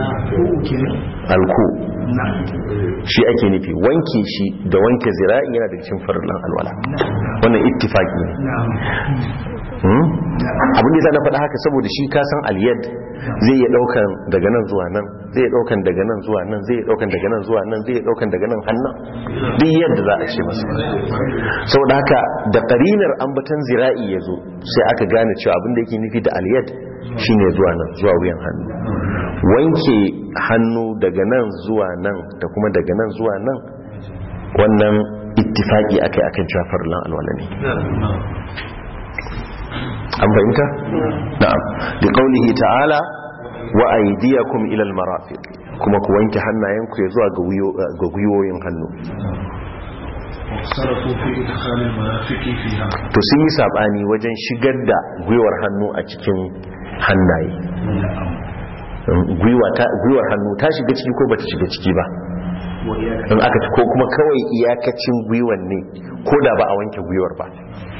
alku shi ake nufi wanke shi da wanke zira'i yana daga cikin farlan alwala wannan ittifaki ne Hmm? abin da ya sa na faɗa haka saboda shi ka san aliyad zai iya ɗaukan daga nan zuwa nan zai iya ɗaukan daga nan zuwa nan zai iya ɗaukan daga nan zuwa nan zai iya ɗaukan daga nan hannun duk yadda za a ce masa saboda haka da ƙarinar ambatan zira'i ya zo sai aka gane cewa abin da yake nufi da aliyad shine zuwa nan zuwa wuyan hannu wanke hannu daga nan zuwa nan da kuma daga nan zuwa nan wannan ittifaki akai akan cewa farlan alwala ne an fahimta na'am da qaulihi ta'ala wa aydiyakum ila almarafiq kuma ku wanke hannayenku ya zuwa ga wuyo- ga gwiwoyin hannu واختلفوا في إدخال المرافق فيها to sun yi sabani wajen shigar da gwiwar hannu a cikin hannaye gwiwa ta gwiwar hannu ta shiga ciki ko bata shiga ciki ba in aka ko kuma kawai iyakacin gwiwan ne ko da ba a wanke gwiwar ba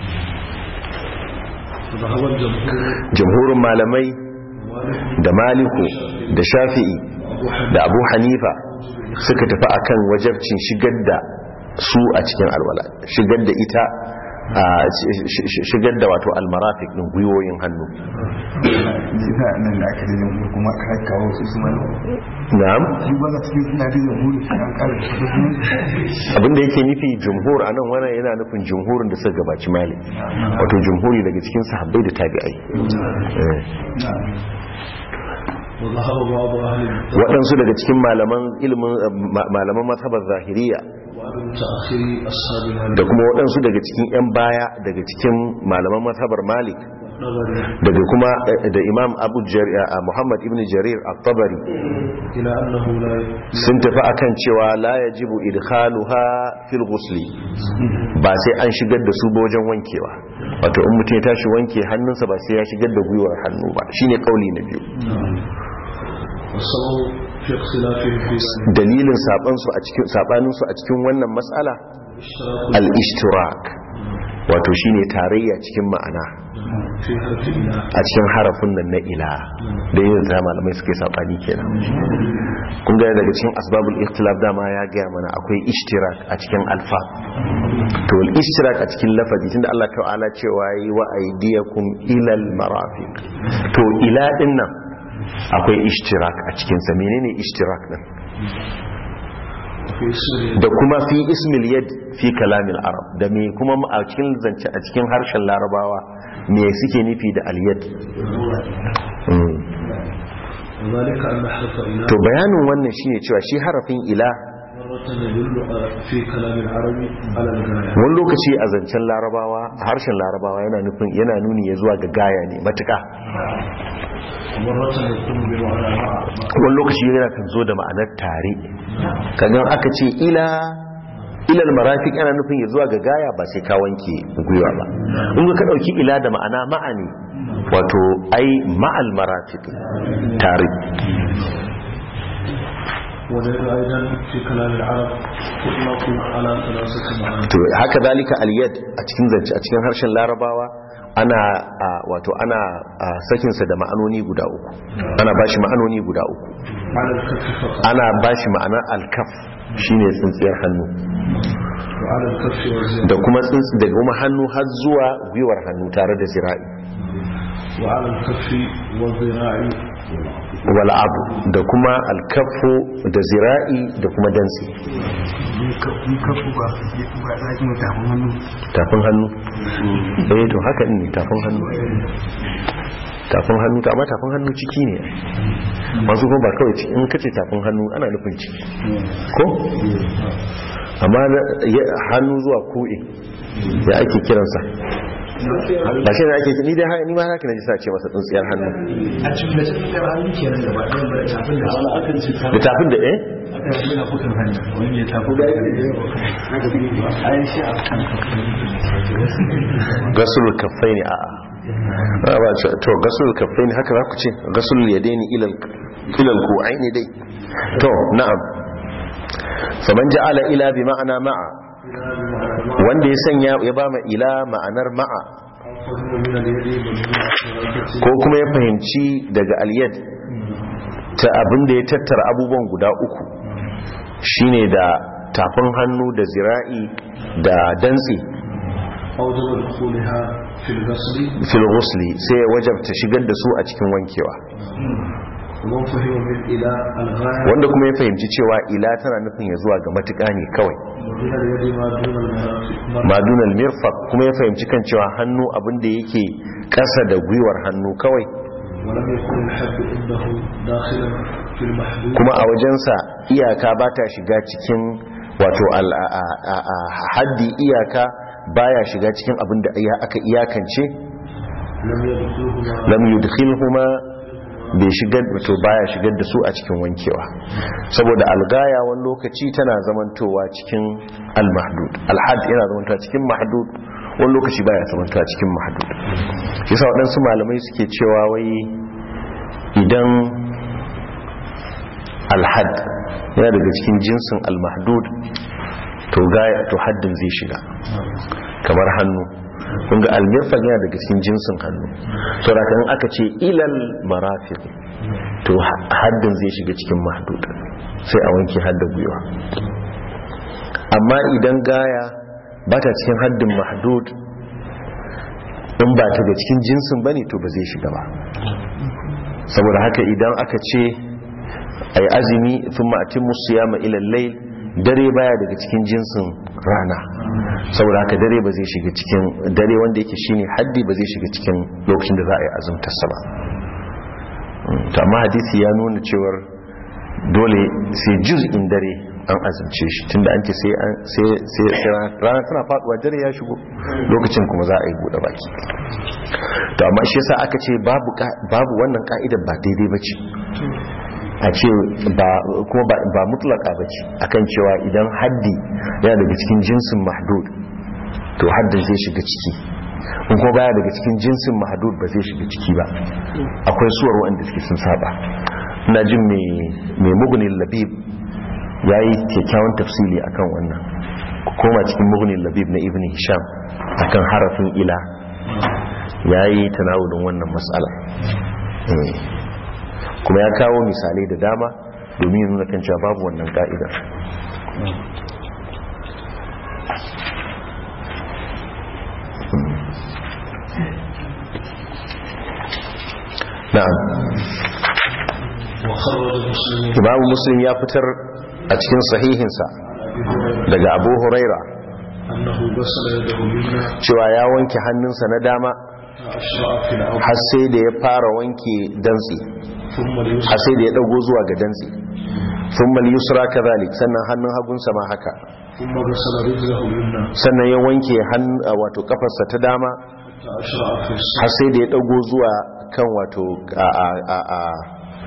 وذهب الجمهور jamhurin malamai da maliku da shafi'i da abu hanifa suka tafi akan wajabcin shigar da su a cikin alwala shigar da ita a sh- sh- shigar da wato almarafik din gwiwoyin hannu jika nan da aka da jamhuri kuma aka kawo su su mana na'am shi ba za cikin suna da jamhuri shi an kara su su abinda yake nufi jumhur anan wannan yana nufin jumhurin da suka gabaci malik wato jumhuri daga cikin sahabbai da tabi'ai Eh. وذهب بعض أهل التوحيد waɗansu daga cikin malaman ilimin ma- malaman mazhabar zahiriya وعدم تأخير أصحاب da مالك kuma waɗansu daga cikin 'yan baya daga cikin malaman mazhabar malik نظري daga kuma eh, da imam abu Jar- eh, muhammad ibn jarir at-tabari إلى أنه لا sun tafi akan cewa la yajibu idkhaluha fil ghusli ba sai an shigar da su ba wajen wankewa wato in mutum ya tashi wanke hannunsa ba sai ya shigar da gwiwar hannu ba shine kauli na biyu والسبب في اختلافهم في ذلك dalilin sabansu a cikin sabaninsu a cikin wannan matsala اشتراك al-ishtirak wato shine tarayya cikin ma'ana في حرف إله a cikin harafin nan na ila da yin za malamai suke sabani kenan kun ga daga cikin asbabul ikhtilaf dama ya gaya mana akwai ishtirak a cikin alfa to al ishtirak a cikin lafazi tunda Allah ta'ala cewa yi wa aydiyakum ila al marafiq to ila din nan akwai ishtirak a cikin sa menene ishtirak din في اسم da kuma fi ismil yad fi kalamil arab da me kuma a cikin zance a cikin harshen larabawa me suke nufi da al yad Mm. وذلك أن حرف إله to bayanin wannan shine cewa shi harafin ila مرة يدل على- في كلام العربي على الغاية wani lokaci a zancen larabawa a harshen larabawa yana nufin yana nuni ya zuwa ga gaya ne matuka ومرة يكون بمعنى مع wani lokaci yana kan zo da ma'anar tare kagan aka ce ila ilal marafiq ana nufin ya zuwa ga gaya ba sai ka wanke gwiwa ba in ka dauki ila da ma'ana ma'ani wato ai ma'al marafiq tare واليد أيضا في كلام العرب تطلق على ثلاثة معاني to haka dalika al-yad a cikin zance a cikin harshen larabawa ana a, wato ana a, sakinsa da ma'anoni guda uku ana bashi ma'anoni guda uku على الكف فقط ana bashi ma'anar al-kaf shine tsintsiyar hannu وعلى الكف والزر da kuma tsintsi daga kuma hannu har zuwa gwiwar hannu tare da zira'i وعلى الكف والذراع wal abu da kuma al-kaffu da zira'i da kuma dantsi ni kafu ba ba za ki mai tafin hannu tafin hannu eh to haka ne tafin hannu tafin hannu ta amma tafin hannu ciki ne masu kuma ba kawai ciki in kace tafin hannu ana nufin ciki ko amma na- ya- hannu zuwa ko'e ya ake kiransa ba shi ne ake ni dai ha- ni ma haka na ji sa ce masa tsintsiyar hannu a cikin da cikin da hannu kenan gaba ɗaya ba tafin da wani akan ce ta da tafin da eh aka yi tafukan hannu wani ya tafi da an shi a kan gasulul kaffaini a a ba ce to gasulul kaffaini haka za ku ce gasulul yadaini ilal ilal ku'aini dai to na'am faman ja'ala ila bi ma'ana ma'a wanda ya sanya ya ba ma ila ma'anar ma'a فهو من اليد مجموع ko kuma ya fahimci daga aliyad ta abin da ya tattara abubuwan guda uku shine da tafin hannu da zira'i da dantse أوجب دخولها في الغسل fil ghusli sai ya wajabta shigar da su a cikin wankewa ومن فهم من إلى الغاية wanda kuma ya fahimci cewa ila tana nufin ya zuwa ga matuƙa ne kawai ومن اليد ما دون المرافق madunal mirfaq kuma ya fahimci kan cewa hannu abin da yake ƙasa da gwiwar hannu kawai ولم يكن الحد عنده داخلا في المحدود kuma a wajensa iyaka ba ta shiga cikin wato al- a- a- a- a- haddi iyaka baya shiga cikin abin da iya- aka iyakance لم يدخلهما lam yudkhilhuma bai shigar to baya shigar da su a cikin wankewa saboda algaya wani lokaci tana zamantowa cikin almahdud alhad yana zamantowa cikin mahdud wani lokaci baya zamantowa cikin mahdud shi yasa waɗansu malamai suke cewa wai idan alhad yana daga cikin jinsin almahdud to gaya to haddin zai shiga kamar hannu kun ga almirfan yana daga cikin jinsin hannu saboda kan aka ce ilal marafiq to ha- haddin zai shiga cikin mahdud sai a wanke haddin gwiwa amma idan gaya ba ta cikin haddin mahdud in ba ta ga cikin jinsin bane to ba zai shiga ba saboda haka idan aka ce ay azumi thumma atimmu siyama ila al-layl dare baya daga cikin jinsin rana saboda haka dare ba zai shiga cikin dare wanda yake shine haddi ba zai shiga cikin lokacin da za a yi azumtar sa ba Mm, to amma hadisi ya nuna cewar dole sai juz'in dare an azumce shi tunda an ce sai an sai sai sai rana tana faduwa dare ya shigo lokacin kuma za a yi bude baki to amma shi yasa aka ce babu ka- babu wannan ka'idar ba daidai bace a ce ba kuma ba, ba mutlaka bace akan cewa idan haddi yana daga cikin jinsin mahdud to haddin zai shiga ciki in kuma baya daga cikin jinsin mahdud ba zai shiga ciki ba akwai suwar wanda suke sun saba ina jin mai mai mugunin labib yayi kyakkyawan tafsili akan wannan ku koma cikin mugunin labib na ibn hisham akan harafin ila yayi tanawulin wannan mas'ala Eh. kuma ya kawo misalai da dama domin ya nuna kan cewa babu wannan ka'idar na'am وخرج مسلم imamu muslim ya fitar a cikin sahihinsa daga abu huraira أنه غسل يده اليمنى cewa ya wanke hannunsa na dama أشرع في الأرض har sai da ya fara wanke dantse ثم اليسرى har sai da ya dago zuwa ga dantse thumma al-yusra kadhalik sannan hannun hagunsa ma haka ثم غسل رجله اليمنى sannan ya wanke hannu wato kafarsa ta dama حتى أشرع في الصلاة har sai da ya dago zuwa kan wato a a a a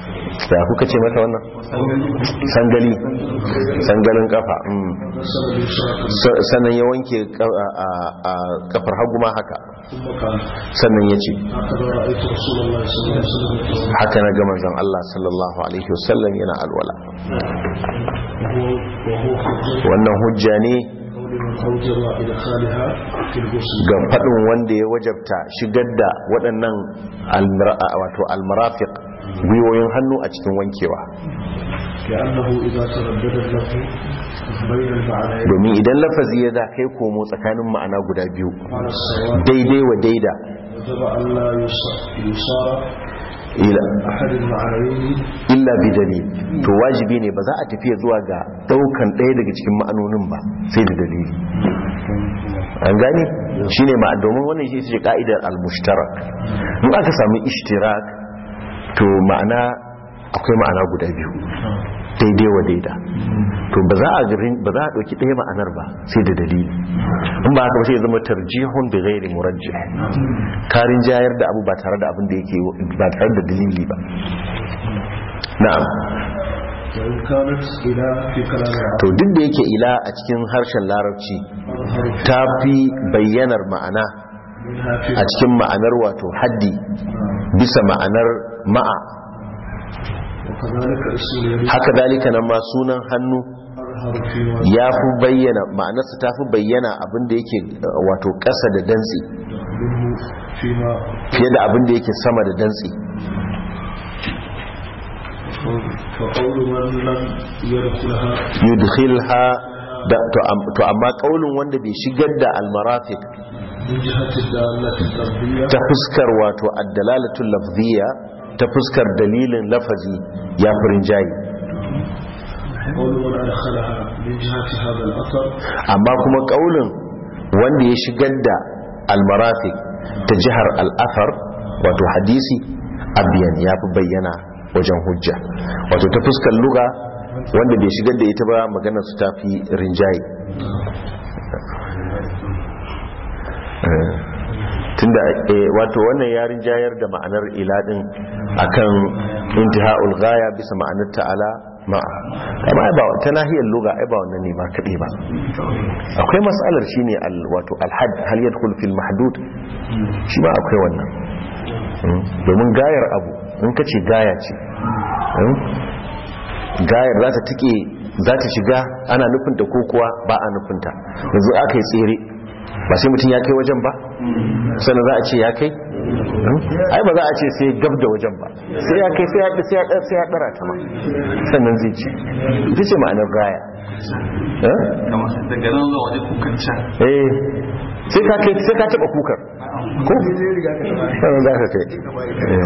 da kuka ce mata wannan sangali sangalin kafa mm. غسل اليسرى Sa- sannan ya wanke ka- a- a- a kafar hagu ma haka ثم قال sannan ya ce هكذا رايت رسول الله صلى الله عليه وسلم يتوضا haka na ga manzon Allah sallallahu alaihi wasallam yana alwala وهو وهو حجه wannan hujja ne قول من اوجب ادخالها في الغسل ga faɗin wanda ya wajabta shigar da waɗannan almira- wato almarafiq gwiwoyin hannu a cikin wankewa لانه اذا تردد له بين المعنيين domin idan lafazi ya da kai komo tsakanin ma'ana guda biyu على السواء daidai wa daida وجب ان لا يص- يصار ila احد المعنيين illa bi dalil to wajibi ne ba za a tafiya zuwa ga daukan ɗaya daga cikin ma'anonin ba sai da dalili an gane shine ma domin wannan shi ce ka'idar al-mushtarak in aka samu ishtirak to ma'ana akwai ma'ana guda biyu daidai wa daida to ba za a garin ba za a dauki ɗaya ma'anar ba sai da dalili in ba haka ba sai ya zama tarjihun bi ghairi murajjih karin jayar da abu ba tare da abin da yake ba tare da dalili ba na'am وان كانت الى في كلام العرب to duk da yake ila a cikin harshen larabci اظهر ta fi bayyanar ma'ana منها في a cikin ma'anar wato haddi bisa ma'anar ma'a وكذلك اسم اليمين haka dalika nan ma sunan hannu اظهر فيما ya fi bayyana ma'anarsa ta fi bayyana abin da yake uh, wato ƙasa da dantsi منه فيما fiye da abin da yake sama da dantsi فقول من لم يدخلها yudkhilha da to am- to amma kaulin wanda bai shigar da almarafiq من جهة الدالة التربية ta fuskar wato addalalatul lafziya ta fuskar dalilin lafazi ya furin jayi قول من أدخلها من جهة هذا الأثر amma kuma kaulin wanda ya shigar da almarafiq ta jihar al'afar wato hadisi abiyan ya fi bayyana wajen hujja wato ta fuskar luga wanda bai shigar da ita ba maganar su ta fi rinjaye Eh, tunda eh, wato wannan ya rinjayar da ma'anar iladin akan intiha'ul ghaya bisa ma'anar ta'ala ma'a kama ai ba ta nahiyar luga ai ba wannan ne ba kaɗai ba akwai matsalar shine al wato alhad hal yadkhul fil mahdud shi ma akwai wannan Mm, domin gayar abu in kace gaya ce mm, gayar za ta tike za ta shiga ana nufinta ko kuwa ba a nufinta yanzu aka yi tsere ba sai mutum ya kai wajen ba sannan za a ce ya kai Mm, ai ba za a ce sai gab da wajen ba sai ya kai sai ya sai ya sai ya dara ta ma sannan zai ci ita ce ma'anar gaya Eh? kamar daga nan zuwa wajen kukan can eh sai ka kai sai ka taba kukar ko sannan za ka kai Eh.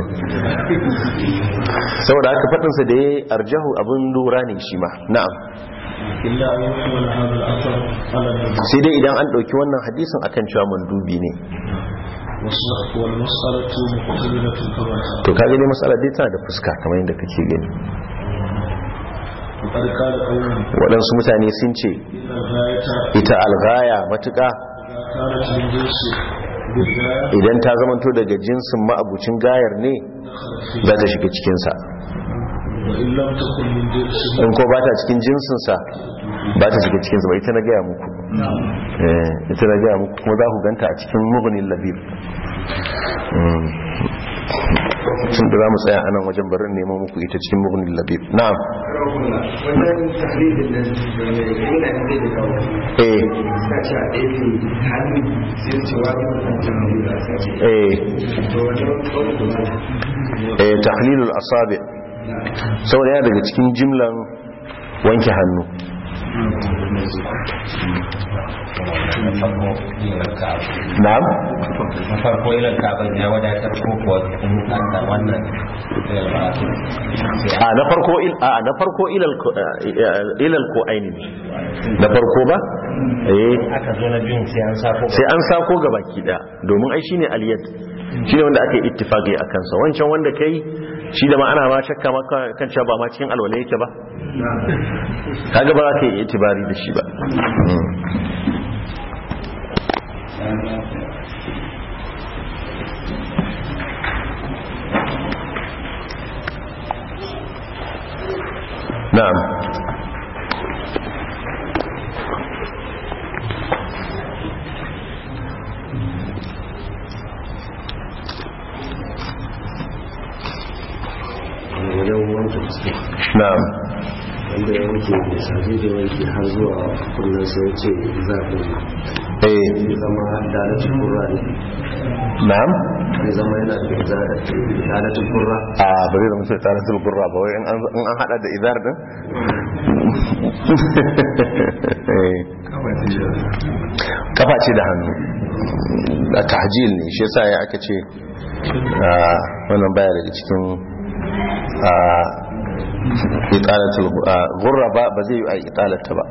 saboda haka faɗinsa da ya arjahu abin lura ne shi ma na'am إلا أن يحمل هذا الأثر على النبي sai dai idan an ɗauki wannan hadisin akan cewa mandubi ne والمسألة مقترنة كما to ka gani matsala dai tana da fuska kamar yadda kake gani وقد قال قوم waɗansu mutane sun ce إن الغاية ita algaya matuƙa إذا كانت من جنس بالغاية idan ta zamanto daga jinsin ma'abucin gayar ne دخلت فيه za ta shiga cikinsa وإن لم تكن من جنس in ko ba ta cikin jinsinsa ba ta shiga cikinsa ba ita na gaya muku Eh, ita na gaya muku kuma za ku ganta a cikin mugunin labir Mm. tun da za mu tsaya anan wajen barin neman muku ita cikin mugunin labir na'am wannan tahlilin nan da mai yana da zai da kawo eh suna ce a ɗaya ne hannu sai su ce wani wannan tahlilin da aka ce eh to wannan kawai da wani eh tahlilul asabi saboda yana daga cikin jimlan wanke hannu na'am na farko ilal kaban ya wadatar ko kuwa in an da wannan ilal ba a na farko il a na farko ilal ko- eh, ilal ko aini ne na farko ba eh aka zo na biyun sai an sako sai an sako ga baki da domin ai shine aliyat shine wanda aka yi ittifaqi a kansa wancan wanda kai shi da ma ana ma shakka maka kan cewa ba ma cikin alwala yake ba kaga ba za ka yi itibari da shi ba na'am wajen wanke fuska na'am wanda ya wanke da sabi da wanke har zuwa kullum sai ce zafin eh ya zama dalacin kurra ne na'am ya zama yana da dalacin kurra a ba zai zama sai tsarin sulgurra ba wai in an in an hada da idar din Eh. kafa ce da hannu a tahjil ne shi yasa ya aka ce ah, wannan baya daga cikin ah, italatul ah, gurra ba ba zai yi a italata ba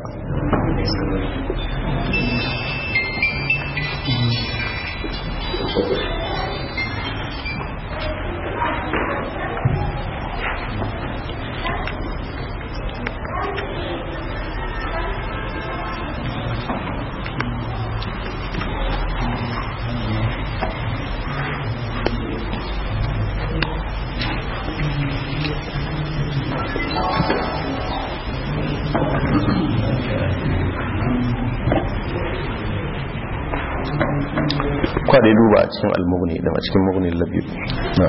kwade duba a cikin almugni da a cikin mugni labi na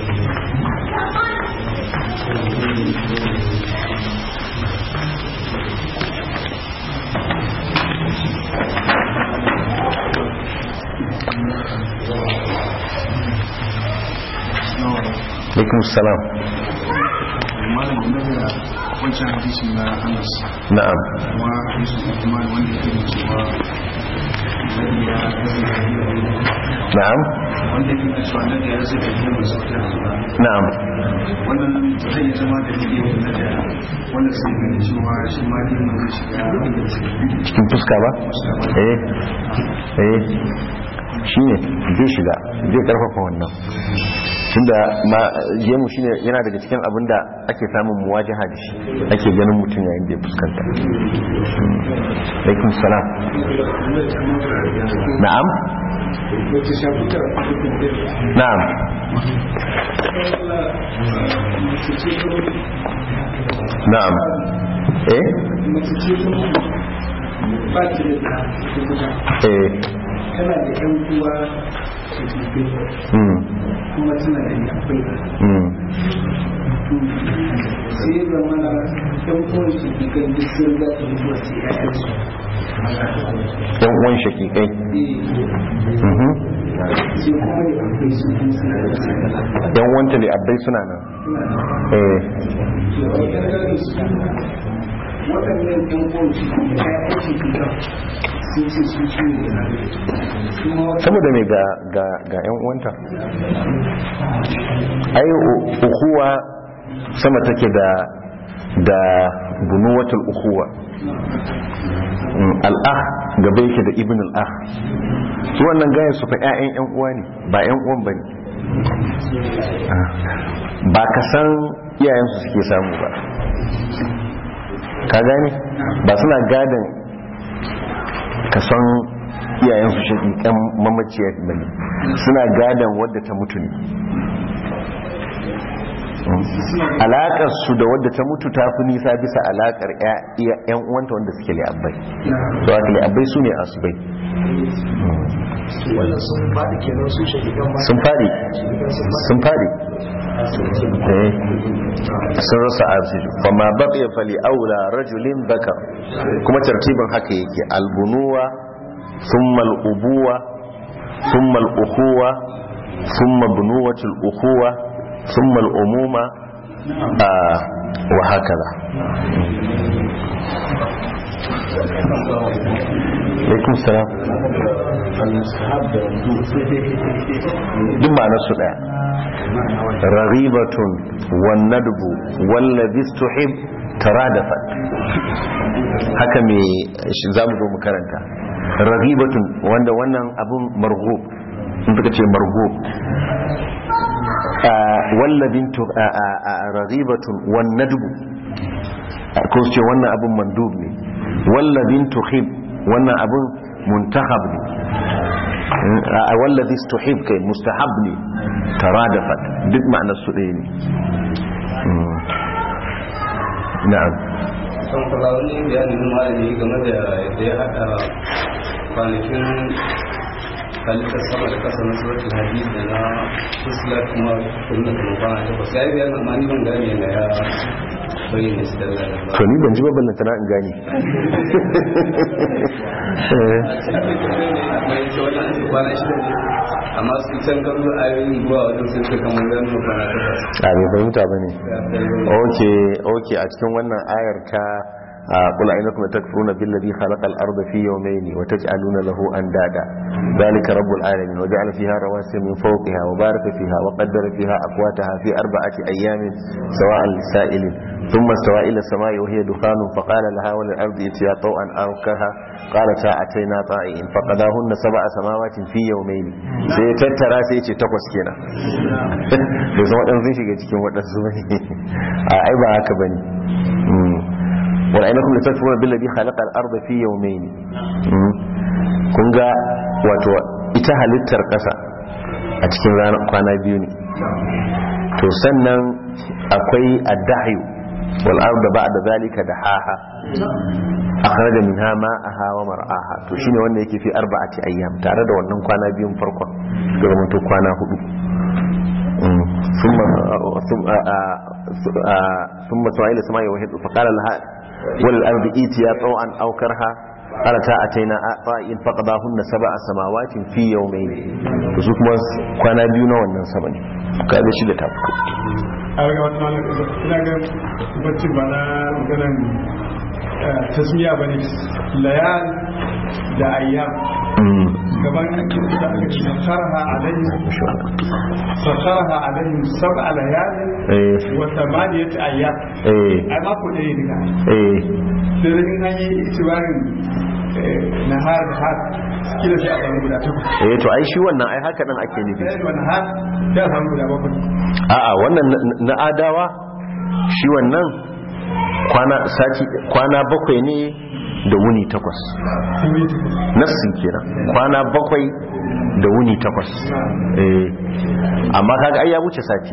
alaikum salam malam game da wancan hadisi na anas na'am kuma hadisi kuma wanda yake da cewa annabi ya na'am wanda yake da cewa annabi ya rasa da yin masu kira na'am wannan zai yi zama da yake da da wanda sai ga cewa shi ma ne mun shiga cikin fuska ba eh eh shi ne zai shiga zai karfafa wannan tunda ma gemu shine yana daga cikin abin da ake samun muwajaha da shi ake ganin mutum yayin da ya fuskanta alaikum salam na'am na'am na'am eh mace ce kuma ba ta da ta eh tana da yan uwa da ke mm kuma tana da yakwai mm sai ya zama na yan uwan su ke kan duk sun za ta mutuwa sai ya yansu yan uwan shakikai mhm sai kuma da akwai su kuma suna da su yan wanta ne abbai suna nan eh waɗannan yan uwan su kuma ya yansu fita sun ce su su ne da kuma wata saboda mai ga ga ga yan uwanta ai u- ukuwa sama take da da bunuwatul ukuwa Mm, al'ah gaba yake da ibn al'ah su wannan gaya su fa 'ya'yan 'yan uwa ne ba 'yan uwan ba ne ba ka san iyayensu suke samu ba ka gane ba suna gadon ka san iyayensu shaƙiƙan mamaciyar bane suna gadon wadda ta mutu ne alaƙar su da wadda ta mutu ta fi nisa bisa alaƙar 'yan uwanta wanda suke li'abbai da wata li'abbai su ne asubai wannan sun faɗi kenan su shagigan ba sun fadi sun fadi Eh, sun rasa arziki fama baqiya fali aula rajulin bakar kuma tartibin haka yake albunuwa thumma al-ubuwa thumma al-ukhuwa thumma bunuwatul ukhuwa thumma al-umuma ah, wa hakaza alaikum salam duk ma'anar su daya raghibatun wan nadbu wallazi tuhib taradafat haka me shi zamu zo mu karanta raghibatun wanda wannan abun marghub in suka ce marghub wallazin tu raghibatun wan nadbu ko su ce wannan abun mandub ne wallazin tuhib wannan abun muntahab ne a wallazi tuhib kai mustahab ne taradafat duk ma'anar su ɗaya ne na'am kan kula wani bayanin malami game da yadda ya haɗa kwanakin halittar sama da kasa na suratul hadid da na fusla kuma kuma da kuma kwana takwas ya yi bayanin amma ni ban gane na ya bayyana shi da lalata to ni ban ji ba ballanta na in gane Eh, akwai ce wajen an ce kwana shida ne amma su can kallo ayoyin zuwa wajen sun ce kamar ganin kwana takwas a bai fahimta ba ne oke oke a cikin wannan ayar ta قل أئنكم تكفرون بالذي خلق الأرض في يومين وتجعلون له أندادا ذلك رب العالمين وجعل فيها رواسي من فوقها وبارك فيها وقدر فيها أقواتها في أربعة أيام سواء للسائل ثم استوى إلى السماء وهي دخان فقال لها وللأرض ائتيا طوعا أو كرها قالتا أتينا طائعين فقضاهن سبع سماوات في يومين سيتترى سيتي تقوس كينا da zama ɗan sun shiga cikin waɗansu bane a ai ba haka bane wal ainakum latakfuruna billadhi khalaqa al-ardha fi yawmayn kun ga wato ita halittar ƙasa a cikin ranar kwana biyu ne to sannan akwai ad-dahyu wal arda ba'da zalika dahaha akhraja minha ma'aha wa mar'aha to shine wanda yake fi arba'ati ayyam tare da wannan kwana biyun farkon da zama to kwana hudu ثم ثم ثم سئل السماء وهي فقال لها وللأرض إيتيا طوعا أو كرها قالتا أتينا طائعين فقضاهن سبع سماوات في يومين su kuma kwana biyu na wannan sama ne kaga shi da ta fito a ga wata malam ina ga bacci ba na maganan tasmiya bane layal da ayyam gaban da aka ce sakharaha alaihim sakharaha alaihim sab'a layal wa thamaniyat ayyam eh ai mako ɗaya ne ga eh sai da in an yi itibarin nahar da har kila sai a samu guda takwas eh to ai shi wannan ai haka dan ake nufi sai da nahar sai a samu guda bakwai a'a wannan na- na adawa shi wannan kwana sati kwana bakwai ne da wuni takwas nassin kenan kwana bakwai da wuni takwas eh amma kaga ai ya wuce sati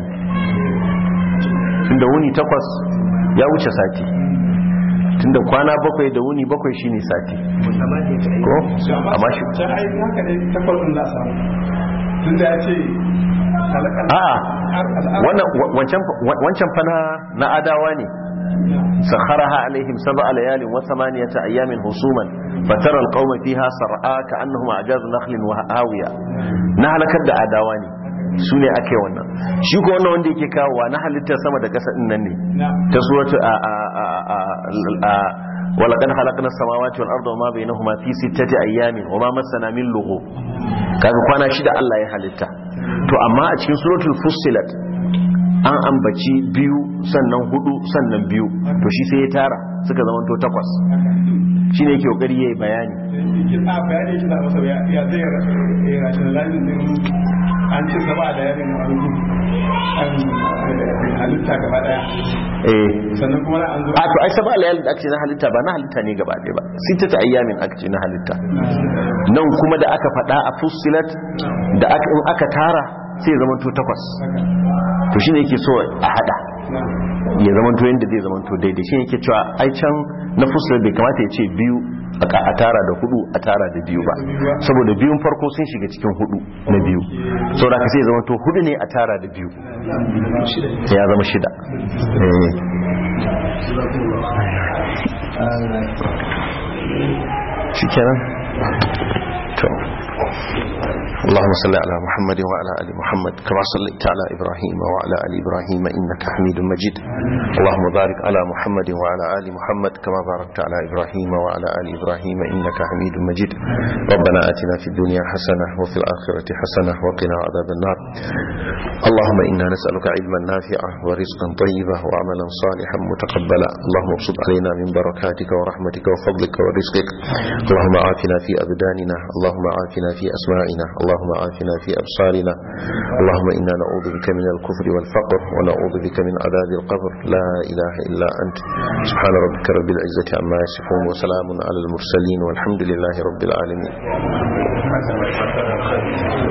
tunda wuni takwas ya wuce sati tunda kwana bakwai da wuni bakwai shine sati ko amma shi ta ai haka ne takwas ɗin za a samu tun da ya ce halakar a'a wannan wancan wancan fa na na adawa ne سخرها عليهم سبع ليال وثمانية أيام حسوما فترى القوم فيها صرعى كأنهم أعجاز نخل وهاوية نهلك da adawa ne su ne ake wannan shi ko wannan wanda yake kawowa na halittar sama da ƙasa nan ne ta suratu a a a a a ولقد خلقنا السماوات والارض وما بينهما في ستة ايام وما مسنا من لغوب kaga kwana shida Allah ya halitta to amma a cikin suratul fussilat an ambaci biyu sannan hudu sannan biyu to shi sai ya tara suka zama to takwas shi ne ke kokari yayi bayani a bayani shi da masa ya ya zai ya rationalizing din an ce saba da yarin wani an halitta gaba daya eh sannan kuma an zo a to ai saba layal da ake na halitta ba na halitta ne gaba ɗaya ba sitata ayyamin aka ce na halitta nan kuma da aka faɗa a fussilat da aka in aka tara sai ya zama to takwas to shine yake so a hada ya zama to yanda zai zama to daidai shine yake cewa ai can na fussilat bai kamata ya ce biyu a ka- a tara da hudu a tara da biyu ba saboda biyun farko sun shiga cikin hudu na biyu saboda ka sai ya zama to hudu ne a tara da biyu ya zama shida eh shikenan to اللهم صل على محمد وعلى ال محمد كما صليت على ابراهيم وعلى ال ابراهيم انك حميد مجيد اللهم بارك على محمد وعلى ال محمد كما باركت على ابراهيم وعلى ال ابراهيم انك حميد مجيد ربنا اتنا في الدنيا حسنه وفي الاخره حسنه وقنا عذاب النار اللهم انا نسالك علما نافعا ورزقا طيبا وعملا صالحا متقبلا اللهم ابسط علينا من بركاتك ورحمتك وفضلك ورزقك اللهم عافنا في ابداننا اللهم عافنا في اسماعنا اللهم عافنا في ابصارنا اللهم انا نعوذ بك من الكفر والفقر ونعوذ بك من عذاب القبر لا اله الا انت سبحان ربك رب العزه عما يصفون وسلام على المرسلين والحمد لله رب العالمين